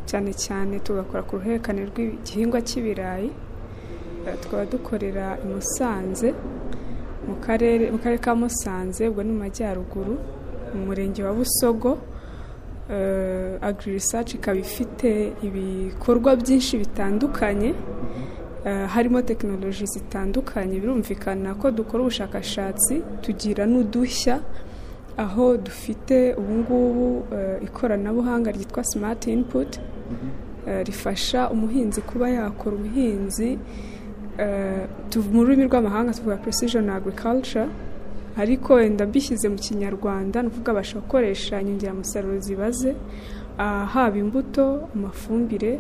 [SPEAKER 19] cyane cyane tugakora ku ruhererekane rw'igihingwa cy'ibirayi tukaba dukorera i musanze mu karere ka musanze ubwo ni mu majyaruguru mu murenge wa busogo agri research ikaba ifite ibikorwa byinshi bitandukanye harimo tekinoloji zitandukanye birumvikana ko dukora ubushakashatsi tugira n'udushya aho dufite ubungubu ikoranabuhanga ryitwa simati inputi rifasha umuhinzi kuba yakora ubuhinzi mu rurimi rw'amahanga tuvuga precision agriculture ariko wenda mbishyize mu kinyarwanda ni ukuvuga abasha gukoresha inyongeramusaruro zibaze haba imbuto amafumbire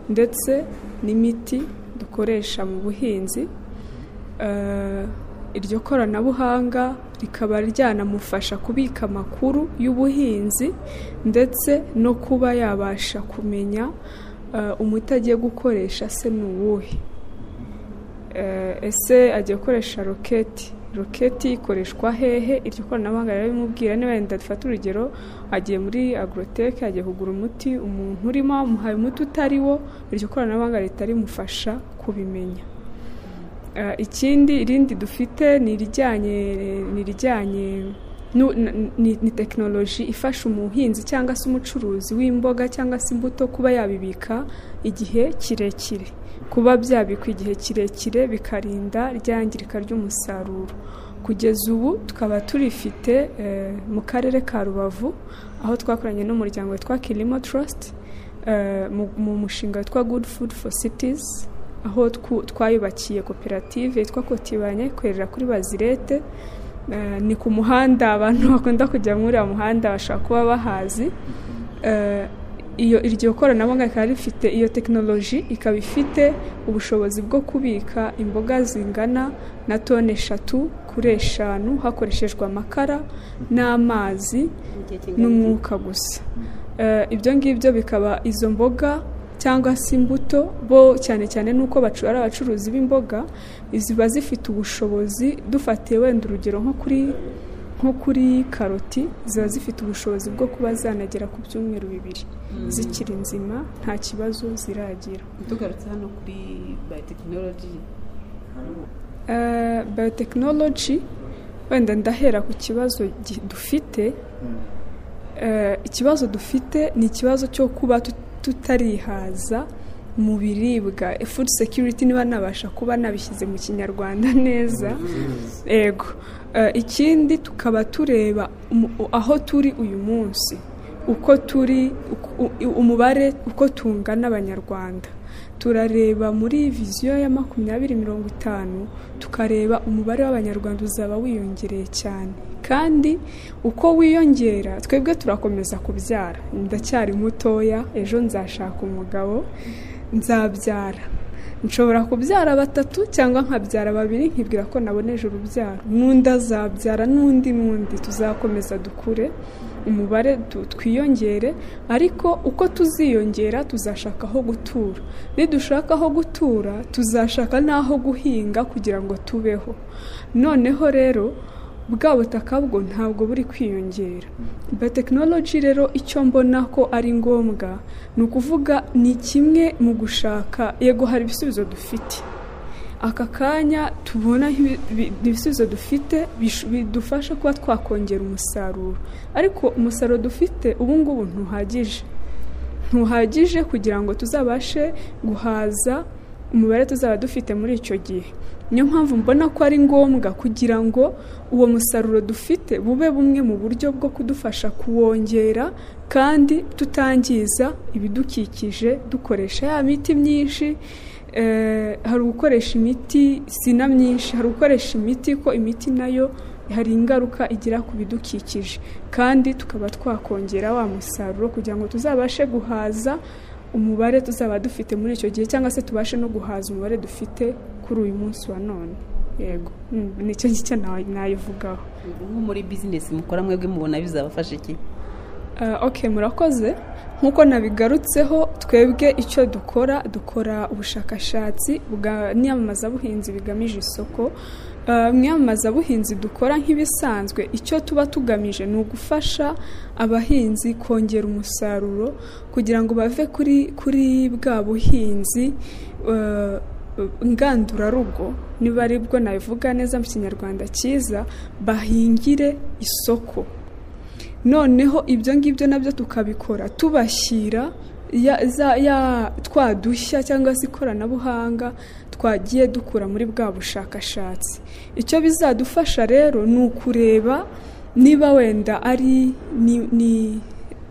[SPEAKER 19] ndetse n'imiti dukoresha mu buhinzi iryo koranabuhanga rikaba ryanamufasha kubika amakuru y'ubuhinzi ndetse no kuba yabasha kumenya umuti agiye gukoresha se ni uwuhe ese agiye gukoresha roketi roketi ikoreshwa hehe iryo koranabuhanga rero bimubwira niba wenda dufata urugero agiye muri agoroteke agiye kugura umuti umuntu urimo amuhaye umuti utari wo iryo koranabuhanga ritarimufasha kubimenya ikindi irindi dufite ni irijyanye ni irijyanye nu- n- ni ni tekinoloji ifasha umuhinzi cyangwa se umucuruzi w'imboga cyangwa se imbuto kuba yabibika igihe kirekire kuba byabikwa igihe kirekire bikarinda ryangirika ry'umusaruro kugeza ubu tukaba turifite eh, mu karere ka rubavu aho twakoranye n'umuryango witwa kirimo trust eh, mu- mu mushinga witwa good food for cities aho twu- twayubakiye koperative yitwa kotibanye ikorera kuri bazirete Eh, ni ku muhanda abantu bakunda kujya muri uriya muhanda bashobora kuba bahazi Eh, iyo iryo koranabuhanga rikaba rifite iyo tekinoloji ikaba ifite ubushobozi bwo kubika imboga zingana na toni eshatu kuri eshanu hakoreshejwe amakara n'amazi n'umwuka gusa Eh, ibyo ngibyo bikaba izo mboga cyangwa se imbuto bo cyane cyane n'uko bacu- ari abacuruzi b'imboga ziba zifite ubushobozi dufatiye wenda urugero nko kuri nko kuri karoti ziba zifite ubushobozi bwo kuba zanagera ku byumweru bibiri zikiri nzima nta kibazo ziragira
[SPEAKER 14] tugarutse hano kuri bayotekinoloji
[SPEAKER 19] Eh, biotechnology wenda ndahera ku kibazo gi- dufite Eh, ikibazo dufite ni ikibazo cyo kuba tut- tutarihaza mu biribwa Eh, food security niba nabasha kuba nabishyize mu kinyarwanda neza ego Eh, ikindi tukaba tureba umu- aho turi uyu munsi uko turi uku- u- umubare uko tungana abanyarwanda turareba muri viziyo ya makumyabiri mirongo itanu tukareba umubare w'abanyarwanda uzaba wiyongereye cyane kandi uko wiyongera twebwe turakomeza kubyara ndacyari mutoya ejo nzashaka umugabo nzabyara nshobora kubyara batatu cyangwa nkabyara babiri nkibwira ko naboneje urubyaro n'undi azabyara n'undi n'undi tuzakomeza dukure umubare tu- twiyongere ariko uko tuziyongera tuzashaka aho gutura nidushaka aho gutura tuzashaka n'aho guhinga kugira ngo tubeho noneho rero bwa butaka bwo ntabwo buri kwiyongera biotechnology rero icyo mbona ko ari ngombwa ni ukuvuga ni kimwe mu gushaka yego hari ibisubizo dufite aka kanya tubona nk'ibi- bi- ibisubizo dufite bish- bidufasha kuba twakongera umusaruro ariko umusaruro dufite ubu ngubu ntuhagije ntuhagije kugira ngo tuzabashe guhaza umubare tuzaba dufite muri icyo gihe niyo mpamvu mbona ko ari ngombwa kugira ngo uwo musaruro dufite bube bumwe mu buryo bwo kudufasha kuwongera kandi tutangiza ibidukikije dukoresha ya miti myinshi eh, hari ugukoresha imiti sina myinshi hari ugukoresha imiti ko imiti nayo hari ingaruka igira ku bidukikije kandi tukaba twakongera wa musaruro kugira ngo tuzabashe guhaza umubare tuzaba dufite muri icyo gihe cyangwa se tubashe no guhaza umubare dufite kuri uyu munsi wa none yego Mm, nicyo ngicyo na- nayivugaho
[SPEAKER 14] nko muri bizinesi mukora mwebwe mubona bizabafasha iki
[SPEAKER 19] Uh, ok murakoze nk'uko nabigarutseho twebwe icyo dukora dukora ubushakashatsi bwa n'iyamamazabuhinzi bigamije isoko Uh, mu iyamamazabuhinzi dukora nk'ibisanzwe icyo tuba tugamije ni ugufasha abahinzi kongera umusaruro kugira ngo bave kuri kuri bwa buhinzi uh, ngandurarugo niba ari bwo nabivuga neza mu kinyarwanda cyiza bahingire isoko noneho ibyo ngibyo nabyo tukabikora tubashyira ya, za, ya twa dushya cyangwa se ikoranabuhanga twagiye dukura muri bwa bushakashatsi icyo bizadufasha rero ni ukureba niba wenda ari ni, ni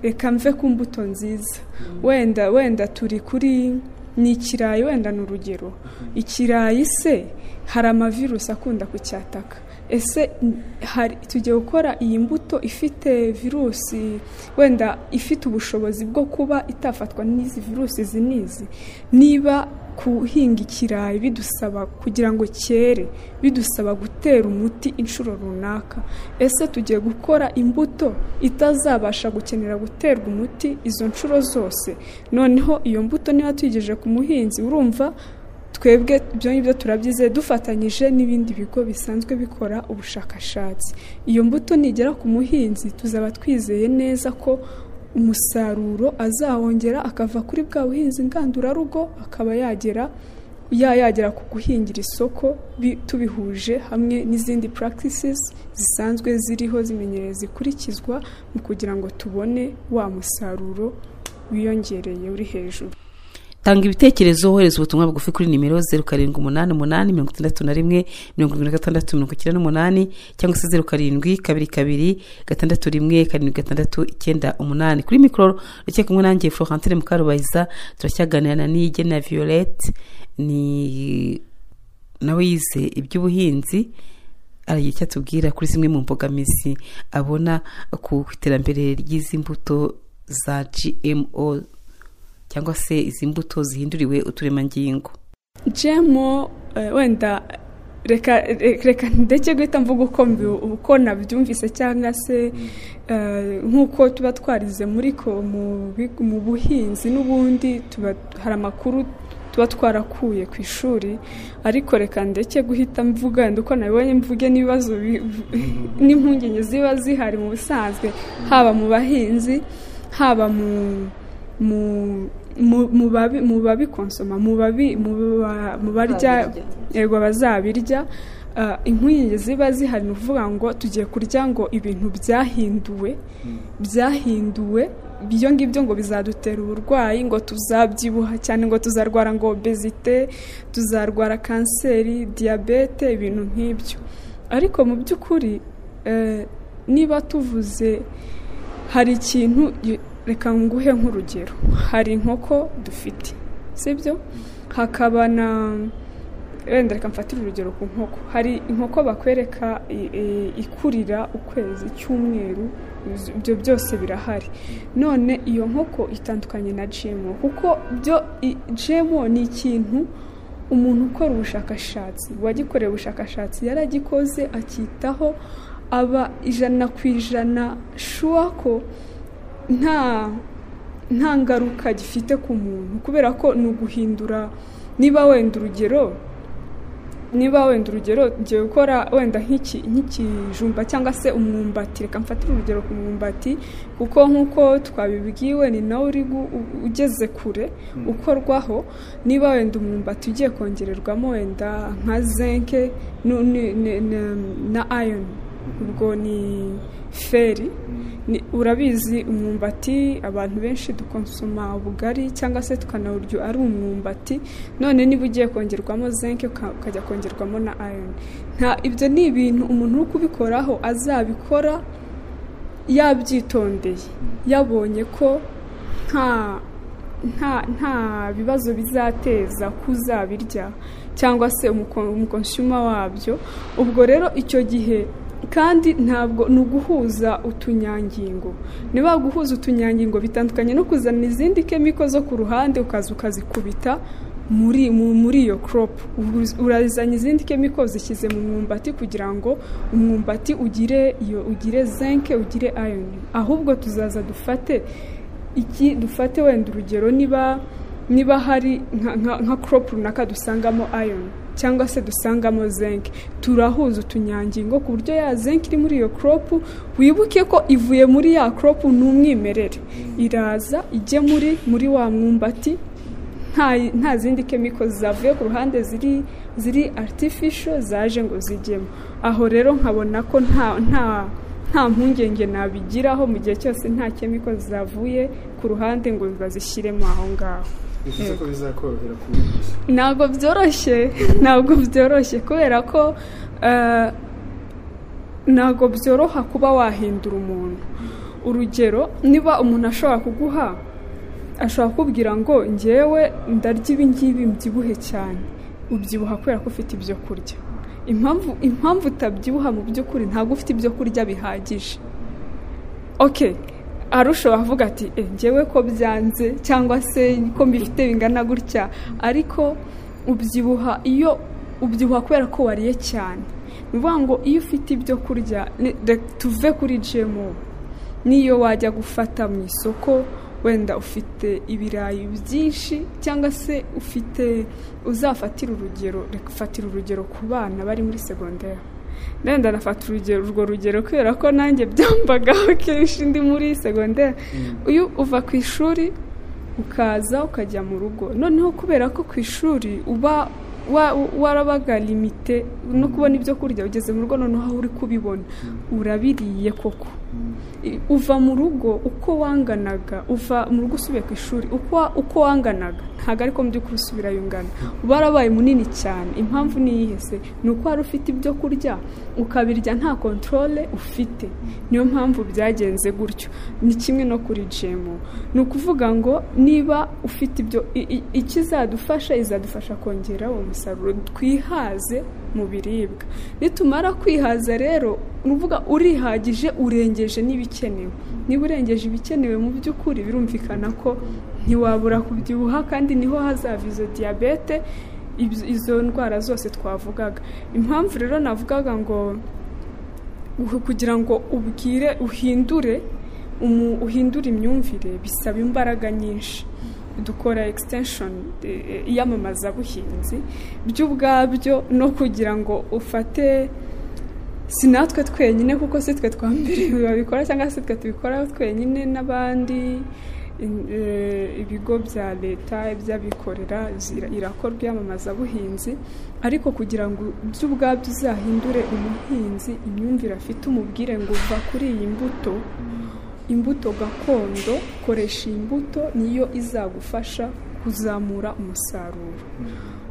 [SPEAKER 19] reka mve ku mbuto nziza wenda wenda turi kuri ni ikirayi wenda ni urugero ikirayi se hari amavirusi akunda kucyataka ese n- hari tugiye gukora iyi mbuto ifite virusi wenda ifite ubushobozi bwo kuba itafatwa n'izi virusi izi n'izi niba kuhinga ikirayi bidusaba kugira ngo cyere bidusaba gutera umuti inshuro runaka ese tugiye gukora imbuto itazabasha gukenera guterwa umuti izo nshuro zose noneho iyo mbuto niba tuyigejeje ku muhinzi urumva twebwe ibyo ngibyo turabyize dufatanyije n'ibindi bigo bisanzwe bikora ubushakashatsi iyo mbuto nigera ku muhinzi tuzaba twizeye neza ko umusaruro azawongera akava kuri bwa buhinzi ngandurarugo akaba yagera yagera ku guhingira isoko bi- tubihuje hamwe n'izindi practices zisanzwe ziriho zimenyereye zikurikizwa mu kugira ngo tubone wa musaruro wiyongereye uri hejuru
[SPEAKER 10] tanga ibitekerezo wohereza ubutumwa bugufi kuri nimero zeru karindwi umunani umunani mirongo itandatu na rimwe mirongo irindwi na gatandatu mirongo icyenda n'umunani cyangwa se zeru karindwi kabiri kabiri gatandatu rimwe karindwi gatandatu icyenda umunani kuri mikoro ndetse kumwe nanjye florentine mukarubayiza turacyaganira na nige na violette ni nawe yize iby'ubuhinzi aragira icyo atubwira kuri zimwe mu mbogamizi abona ku iterambere ry'izi mbuto za gmo cyangwa se izi mbuto zihinduriwe uturemangingo
[SPEAKER 19] jemo eh, wenda reka reka- reka ndeke guhita mvuga uko mbi- uko nabyumvise cyangwa se eh, nk'uko tuba twarize muri ko mu big- mu buhinzi n'ubundi tuba hari amakuru tuba twarakuye ku ishuri ariko reka ndeke guhita mvuga wenda uko nabibonye mvuge n'ibibazo bi- n'impungenge ziba zihari mu busanzwe haba mu bahinzi haba mu mu mu- mu babi- mu babikonsoma mu babi- mu ba- mu barya yego bazabirya Ah, impungenge ziba zihari ni ukuvuga ngo tugiye kurya ngo ibintu byahinduwe byahinduwe ibyo ngibyo ngo bizadutera uburwayi ngo tuzabyibuha cyane ngo tuzarwara ngo obezite tuzarwara kanseri diyabete ibintu nk'ibyo ariko mu by'ukuri eh, niba tuvuze hari ikintu y- reka nguhe nk'urugero hari inkoko dufite sibyo hakaba na wenda reka mfatire urugero ku nkoko hari inkoko bakwereka i- i- ikurira ukwezi icyumweru ibyo- ibyo byose birahari none iyo nkoko itandukanye na gmo kuko byo i- gmo ni ikintu umuntu ukora ubushakashatsi uwagikoreye ubushakashatsi yaragikoze akitaho aba ijana ku ijana shuwa ko nta nta ngaruka gifite ku muntu kubera ko ni uguhindura niba wenda urugero niba wenda urugero ngiye gukora wenda nk'iki- nk'ikijumba cyangwa se umwumbati reka mfatire urugero ku mwumbati kuko nk'uko twabibwiwe ni nawe uri gu- u- ugeze kure ukorwaho niba wenda umwumbati ugiye kongererwamo wenda nka zinke nu- ni- ni- na- na iron ubwo ni feri Ni- urabizi umwumbati abantu benshi dukonsoma ubugari cyangwa se tukanawurya ari umwumbati none niba ugiye kongerwamo zinc uka- ukajya kongerwamo na iron nta ibyo ni ibintu umuntu uri kubikoraho azabikora yabyitondeye yabonye ko nta nta nta bibazo bizateza kuzabirya cyangwa se umuko- umukonsuma wabyo ubwo rero icyo gihe kandi ntabwo ni uguhuza utunyangingo niba guhuza utunyangingo bitandukanye no kuzana izindi kemiko zo ku ruhande ukaza ukazikubita muri mu- muri iyo crop Uhuza- urazana izindi kemiko zishyize mu mwumbati kugira ngo umwumbati ugire iyo ugire zinke ugire iron ahubwo tuzaza dufate iki dufate wenda urugero niba niba hari nka- nka- nka crop runaka dusangamo iron cyangwa se dusangamo zinc turahuza utunyangingo ku buryo ya zinc iri muri iyo crop wibuke ko ivuye muri ya crop ni umwimerere iraza ijye muri muri wa mwumbati nta nta zindi kemiko zavuye ku ruhande ziri ziri artificial zaje ngo zijyemo aho rero nkabona ko nta nta nta mpungenge nabigiraho mu gihe cyose nta kemiko zavuye ku ruhande ngo bazishyiremo aho ngaho
[SPEAKER 20] bivuze ko bizakorohera kubigisha
[SPEAKER 19] ntabwo byoroshye ntabwo byoroshye kubera ko eh, ntabwo byoroha kuba wahindura umuntu urugero niba umuntu ashobora kuguha ashobora kukubwira ngo ngewe ndarya ibi ngibi mbyibuhe cyane ubyibuha kubera ko ufite ibyo kurya impamvu impamvu utabyibuha mu by'ukuri ntabwo ufite ibyo kurya bihagije okay hari ushobora kuvuga ati "Eh, ngewe ko byanze cyangwa se ko mbifite bingana gutya ariko ubyibuha iyo ubyibuha kubera ko wariye cyane ni ukuvuga ngo iyo ufite ibyo kurya ni- re- tuve kuri gmo n'iyo wajya gufata mu isoko wenda ufite ibirayi byinshi cyangwa se ufite uzafatira urugero reka ufatire urugero ku bana bari muri segonderi wenda nafata urugero urwo rugero kubera ko nanjye byambagaho kenshi ndi muri segonderi iyo uva ku ishuri ukaza ukajya mu rugo noneho kubera ko ku ishuri uba wa- warabaga limite no kubona ibyo kurya ugeze mu rugo noneho aho uri kubibona urabiriye koko I- uva mu rugo uko wanganaga uva mu rugo usubiye ku ishuri uko wa- uko wanganaga ntabwo ariko mu by'ukuri usubirayo ungana uba warabaye munini cyane impamvu ni iyihe se ni uko wari ufite ibyo kurya ukabirya nta kontorole ufite niyo mpamvu byagenze gutyo ni kimwe no kuri jemu ni ukuvuga ngo niba ufite ibyo i- i- ikizadufasha izadufasha kongera uwo musaruro twihaze mu biribwa nitumara kwihaza rero ni uvuga urihagije urengeje n'ibikenewe niba urengeje ibikenewe mu by'ukuri birumvikana ko ntiwabura kubyibuha kandi niho hazava izo diyabete ibyo- izo ndwara zose twavugaga impamvu rero navugaga ngo uhu- kugira ngo ubwire uhindure umu- uhindure imyumvire bisaba imbaraga nyinshi dukora extension eh, iyamamazabuhinzi byo ubwabyo no kugira ngo ufate si natwe twenyine kuko si twe twambere babikora cyangwa si twe tubikora twenyine n'abandi in- eh, ibigo bya leta iby'abikorera zira- irakorwa iyamamazabuhinzi ariko kugira ngo byo ubwabyo uzahindure umuhinzi imyumvire afite umubwire ngo uva kuri iyi mbuto imbuto gakondo koresha iyi mbuto niyo izagufasha kuzamura umusaruro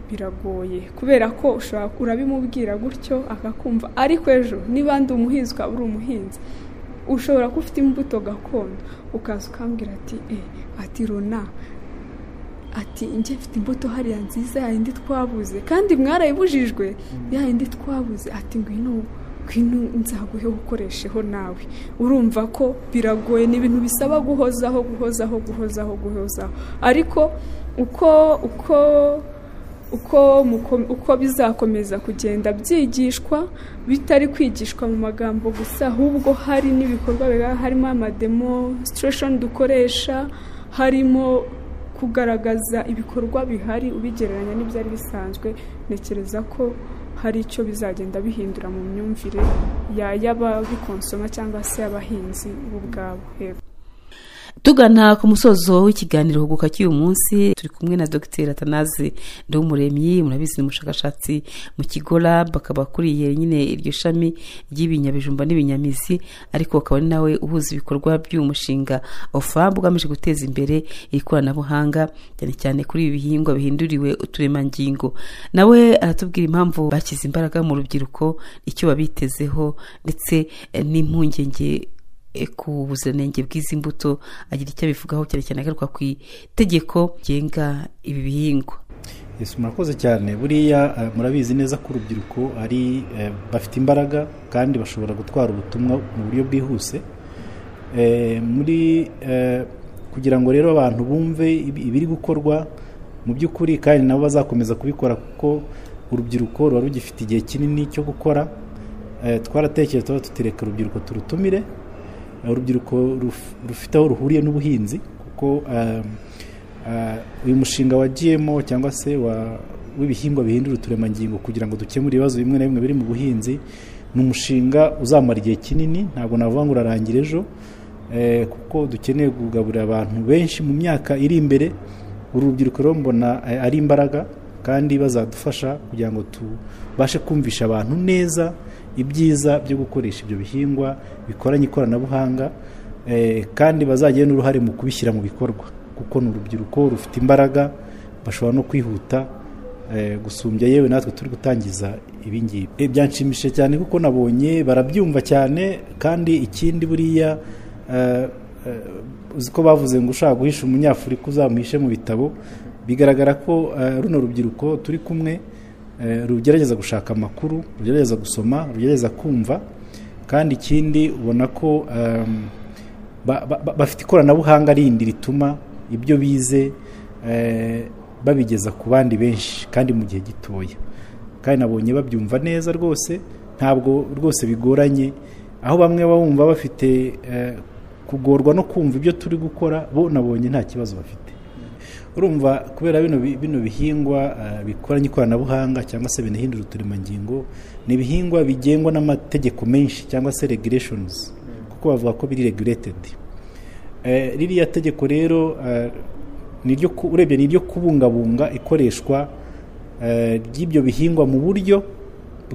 [SPEAKER 19] biragoye kubera ko ushobora urabimubwira gutyo akakumva ariko ejo niba ndi umuhinzi ukaba uri umuhinzi ushobora kuba ufite imbuto gakondo ukaza ukambwira ati eh ati rona ati njye mfite imbuto hariya nziza yayindi twabuze kandi mwarayibujijwe yayindi twabuze ati ngwino ngwino nzaguhe ukoresheho nawe urumva ko biragoye ni ibintu bisaba guhozaho guhozaho guhozaho guhozaho ariko uko uko uko muko- uko bizakomeza kugenda byigishwa bitari kwigishwa mu magambo gusa ahubwo hari n'ibikorwa biba harimo amademonstration dukoresha harimo kugaragaza ibikorwa bihari ubigereranya n'ibyari bisanzwe ntekereza ko hari icyo bizagenda bihindura mu myumvire ya- y'ababikonsoma cyangwa se y'abahinzi bo ubwabo Yego.
[SPEAKER 10] tugana ku musozo w'ikiganiro huguka cy'uyu munsi turi kumwe na dr atanaze ndomuremyi murabizi ni umushakashatsi mu kigo lab akaba akuriye nyine iryo shami ry'ibinyabijumba n'ibinyamizi ariko akaba ari nawe uhuza ibikorwa by'uyu mushinga ofab ugamije guteza imbere iri koranabuhanga cyane cyane kuri ibi bihingwa bihinduriwe uturemangingo nawe aratubwira impamvu bashyize imbaraga mu rubyiruko icyo babitezeho ndetse eh, n'impungenge e, ku buziranenge bw'izi mbuto agira icyo abivugaho cyane cyane agaruka ku itegeko rigenga ibi bihingwa
[SPEAKER 21] Yesu murakoze cyane buriya eh, murabizi neza ko urubyiruko ari eh, bafite imbaraga kandi bashobora gutwara ubutumwa mu buryo bwihuse Eh, muri eh, kugira ngo rero abantu bumve ibi- ibiri gukorwa mu by'ukuri kandi nabo bazakomeza kubikora kuko urubyiruko ruba rugifite igihe kinini cyo gukora Eh, twaratekereje tuba tutireka urubyiruko turutumire Eh, urubyiruko ruf- rufite aho ruhuriye n'ubuhinzi kuko eh, Ah, uyu mushinga wa GMO cyangwa se wa w'ibihingwa bihindura uturemangingo kugira ngo dukemure ibibazo bimwe na bimwe biri mu buhinzi ni umushinga uzamara igihe kinini ntabwo navuga ngo urarangira ejo eh, kuko dukeneye kugaburira abantu benshi mu myaka iri imbere uru rubyiruko rero mbona eh, ari imbaraga kandi bazadufasha kugira ngo tubashe kumvisha abantu neza ibyiza byo gukoresha ibyo bihingwa bikoranye ikoranabuhanga eh, kandi bazagire n'uruhare mu kubishyira mu bikorwa kuko ni urubyiruko rufite imbaraga bashobora no kwihuta eh, gusumbya yewe natwe turi gutangiza ibingibi Eh, byanshimishije cyane kuko nabonye barabyumva cyane kandi ikindi buriya eh, eh, uzi ko bavuze ngo ushaka guhisha umunyafurika uzamuhishe mu bitabo bigaragara ko eh, runo rubyiruko turi kumwe eh, rugerageza gushaka amakuru rugerageza gusoma rugerageza kumva kandi ikindi ubona ko ehm, ba- ba- ba- bafite ikoranabuhanga rindi rituma ibyo bize eh, babigeza ku bandi benshi kandi mu gihe gitoya kandi nabonye babyumva neza rwose ntabwo rwose bigoranye aho bamwe bumva bafite eh, kugorwa no kumva ibyo turi gukora bo nabonye nta kibazo bafite urumva kubera bino bi- bino bihingwa eh, bikoranye ikoranabuhanga cyangwa se binahindura uturemangingo ni ibihingwa bigengwa n'amategeko menshi cyangwa se regulations kuko bavuga ko biri regulated Eh, ririya tegeko rero eh, niryo ku- urebye ni iryo kubungabunga ikoreshwa eh, ry'ibyo bihingwa mu buryo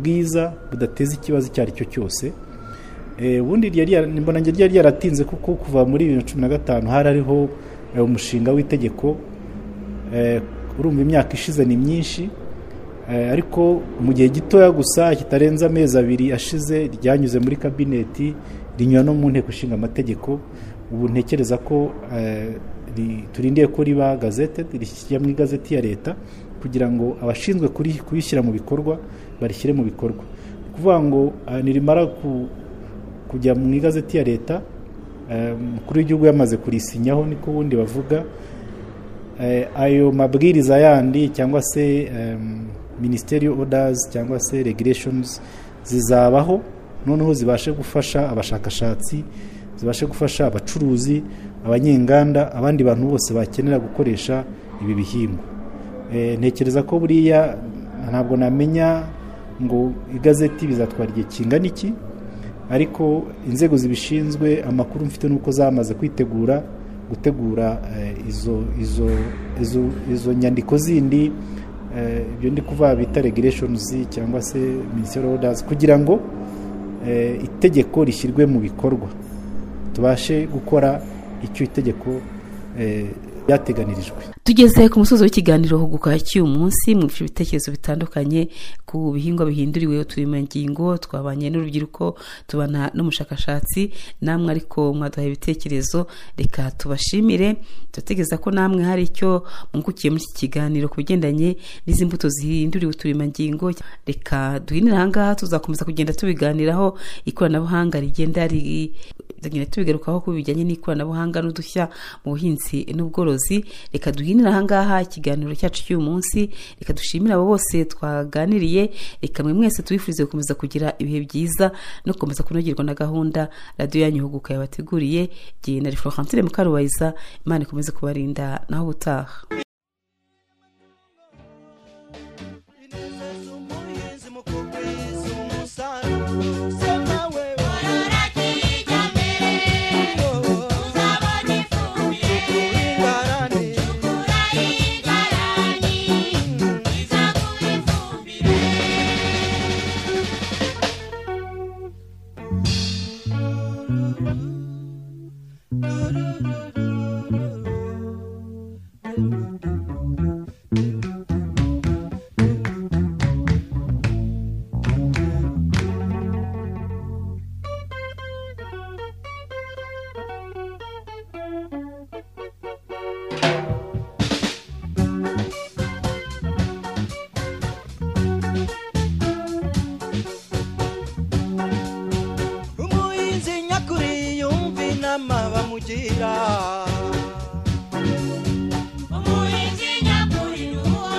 [SPEAKER 21] bwiza budateza ikibazo icyo ari cyo cyose Eh, ubundi ryari yara- mbona njye ryari yaratinze kuko kuva muri bibiri na cumi na gatanu hari hariho eh, umushinga w'itegeko Eh, urumva imyaka ishize ni myinshi Eh, ariko mu gihe gitoya gusa kitarenze amezi abiri ashize ryanyuze muri kabineti rinyura no mu nteko ishinga amategeko ubu ntekereza ko eh, ri- turindiye ko riba gazete rishyira mu igazeti ya leta kugira ngo abashinzwe kuri- kurishyira mu bikorwa barishyire mu bikorwa Ni ukuvuga ngo eh, nirimara ku- kujya mu igazeti ya leta eh, umukuru w'igihugu yamaze kurisinyaho niko ubundi bavuga Eh, ayo mabwiriza yandi cyangwa se em, ministerial orders cyangwa se regulations zizabaho noneho zibashe gufasha abashakashatsi zibashe gufasha abacuruzi abanyenganda abandi bantu bose bakenera gukoresha ibi bihingwa Eh, ntekereza ko buriya ntabwo namenya ngo igazeti bizatwara igihe kingana iki ariko inzego zibishinzwe amakuru mfite nuko zamaze kwitegura gutegura eh, izo izo izo, izo nyandiko zindi eh, ibyo ndi kuvuga bita regulations cyangwa se ministerial orders kugira ngo eh, itegeko rishyirwe mu bikorwa tubashe gukora icyo itegeko eh, ryateganirijwe
[SPEAKER 10] tugeze ku musozi w'ikiganiro huguka cy'uyu munsi mu bitekerezo bitandukanye ku bihingwa bihinduriwe uturemangingo twabanye n'urubyiruko tubana n'umushakashatsi namwe ariko mwaduhaye ibitekerezo reka tubashimire turategereza ko namwe hari icyo mwungukiye muri iki kiganiro ku bigendanye n'izi mbuto zihinduriwe uturemangingo reka duhinire ahangaha tuzakomeza kugenda tubiganiraho ikoranabuhanga rigenda ri tugenda tubigarukaho ku bijyanye n'ikoranabuhanga n'udushya mu buhinzi n'ubworozi reka duhinire ahangaha ikiganiro cyacu cy'uyu munsi reka dushimire abo bose twaganiriye reka mwe mwese tubifurize gukomeza kugira ibihe byiza no gukomeza kunogerwa na gahunda radiyo yanyu huguka yabateguriye igihe na florentine mukarubayiza imana ikomeze kubarinda naho ubutaha
[SPEAKER 11] umuhinzi nyakuri yumva inama bamugira umuhinzi nyakuri nuwo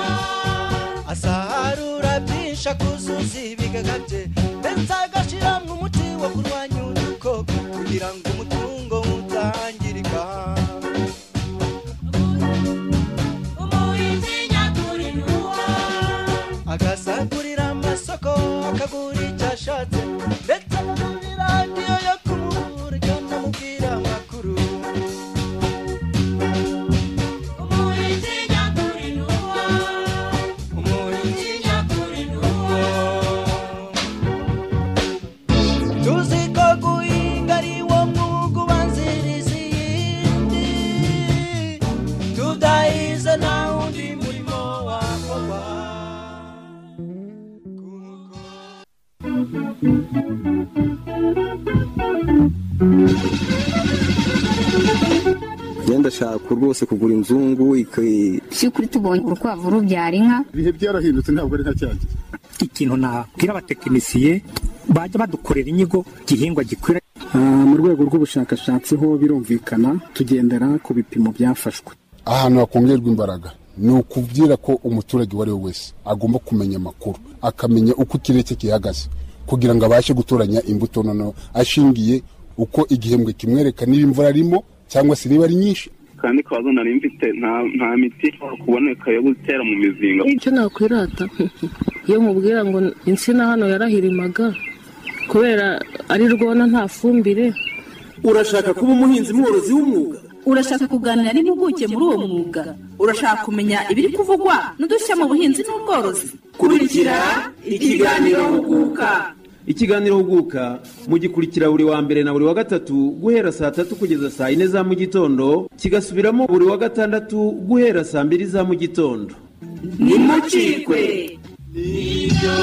[SPEAKER 11] asarura byinshi akuzuza ibigaga bye ndetse agashyiramo umuti wo kurwanya udukoko kugira ngo umutungo utangirika umuhinzi nyakuri nuwo agasagurira amasoko akagura icyo ashatse ndetse akagurira radiyo yo kumurya ndamubwira amakuru umuhinzi nyakuri ni uwo umuhinzi nyakuri ni uwo tuzi ko guhinga ari wo mwuga ubanziriza iyindi tudahize nta wundi murimo wakorwa
[SPEAKER 1] genda shaka rwose kugura inzungu iki-
[SPEAKER 2] si ukuri tubonye urukwavu rubyara inka
[SPEAKER 5] ibihe byarahindutse ntabwo ari nka cyanjye
[SPEAKER 4] ikintu nabwira abatekinisiye bajya badukorera inyigo igihingwa gikwira
[SPEAKER 5] Ah, mu rwego rw'ubushakashatsi ho birumvikana tugendera ku bipimo byafashwe
[SPEAKER 3] ahantu hakongerwa imbaraga ni ukubwira ko umuturage uwo ari we wese agomba kumenya amakuru akamenya uko ikirere cye gihagaze kugira ngo abashe gutoranya imbuto noneho ashingiye uko igihembwe kimwereka niba imvura arimo cyangwa se niba ari nyinshi
[SPEAKER 6] kandi kabazo nari mfite nta nta miti ishobora kuboneka yo gutera mu mizinga
[SPEAKER 7] icyo nakwirata iyo mubwira ngo insina hano yarahirimaga kubera ari rwona nta fumbire
[SPEAKER 8] urashaka kuba umuhinzi mworozi w'umwuga
[SPEAKER 16] urashaka kuganira n'impuguke muri uwo mwuga urashaka kumenya ibiri kuvugwa n'udushya mu buhinzi n'ubworozi
[SPEAKER 11] kurikira ikiganiro huguka
[SPEAKER 8] ikiganiro huguka mugikurikira buri wa mbere na buri wa gatatu guhera saa tatu kugeza saa yine za mu gitondo kigasubiramo buri wa gatandatu guhera saa mbiri za mu gitondo
[SPEAKER 11] nimucikwe nibyo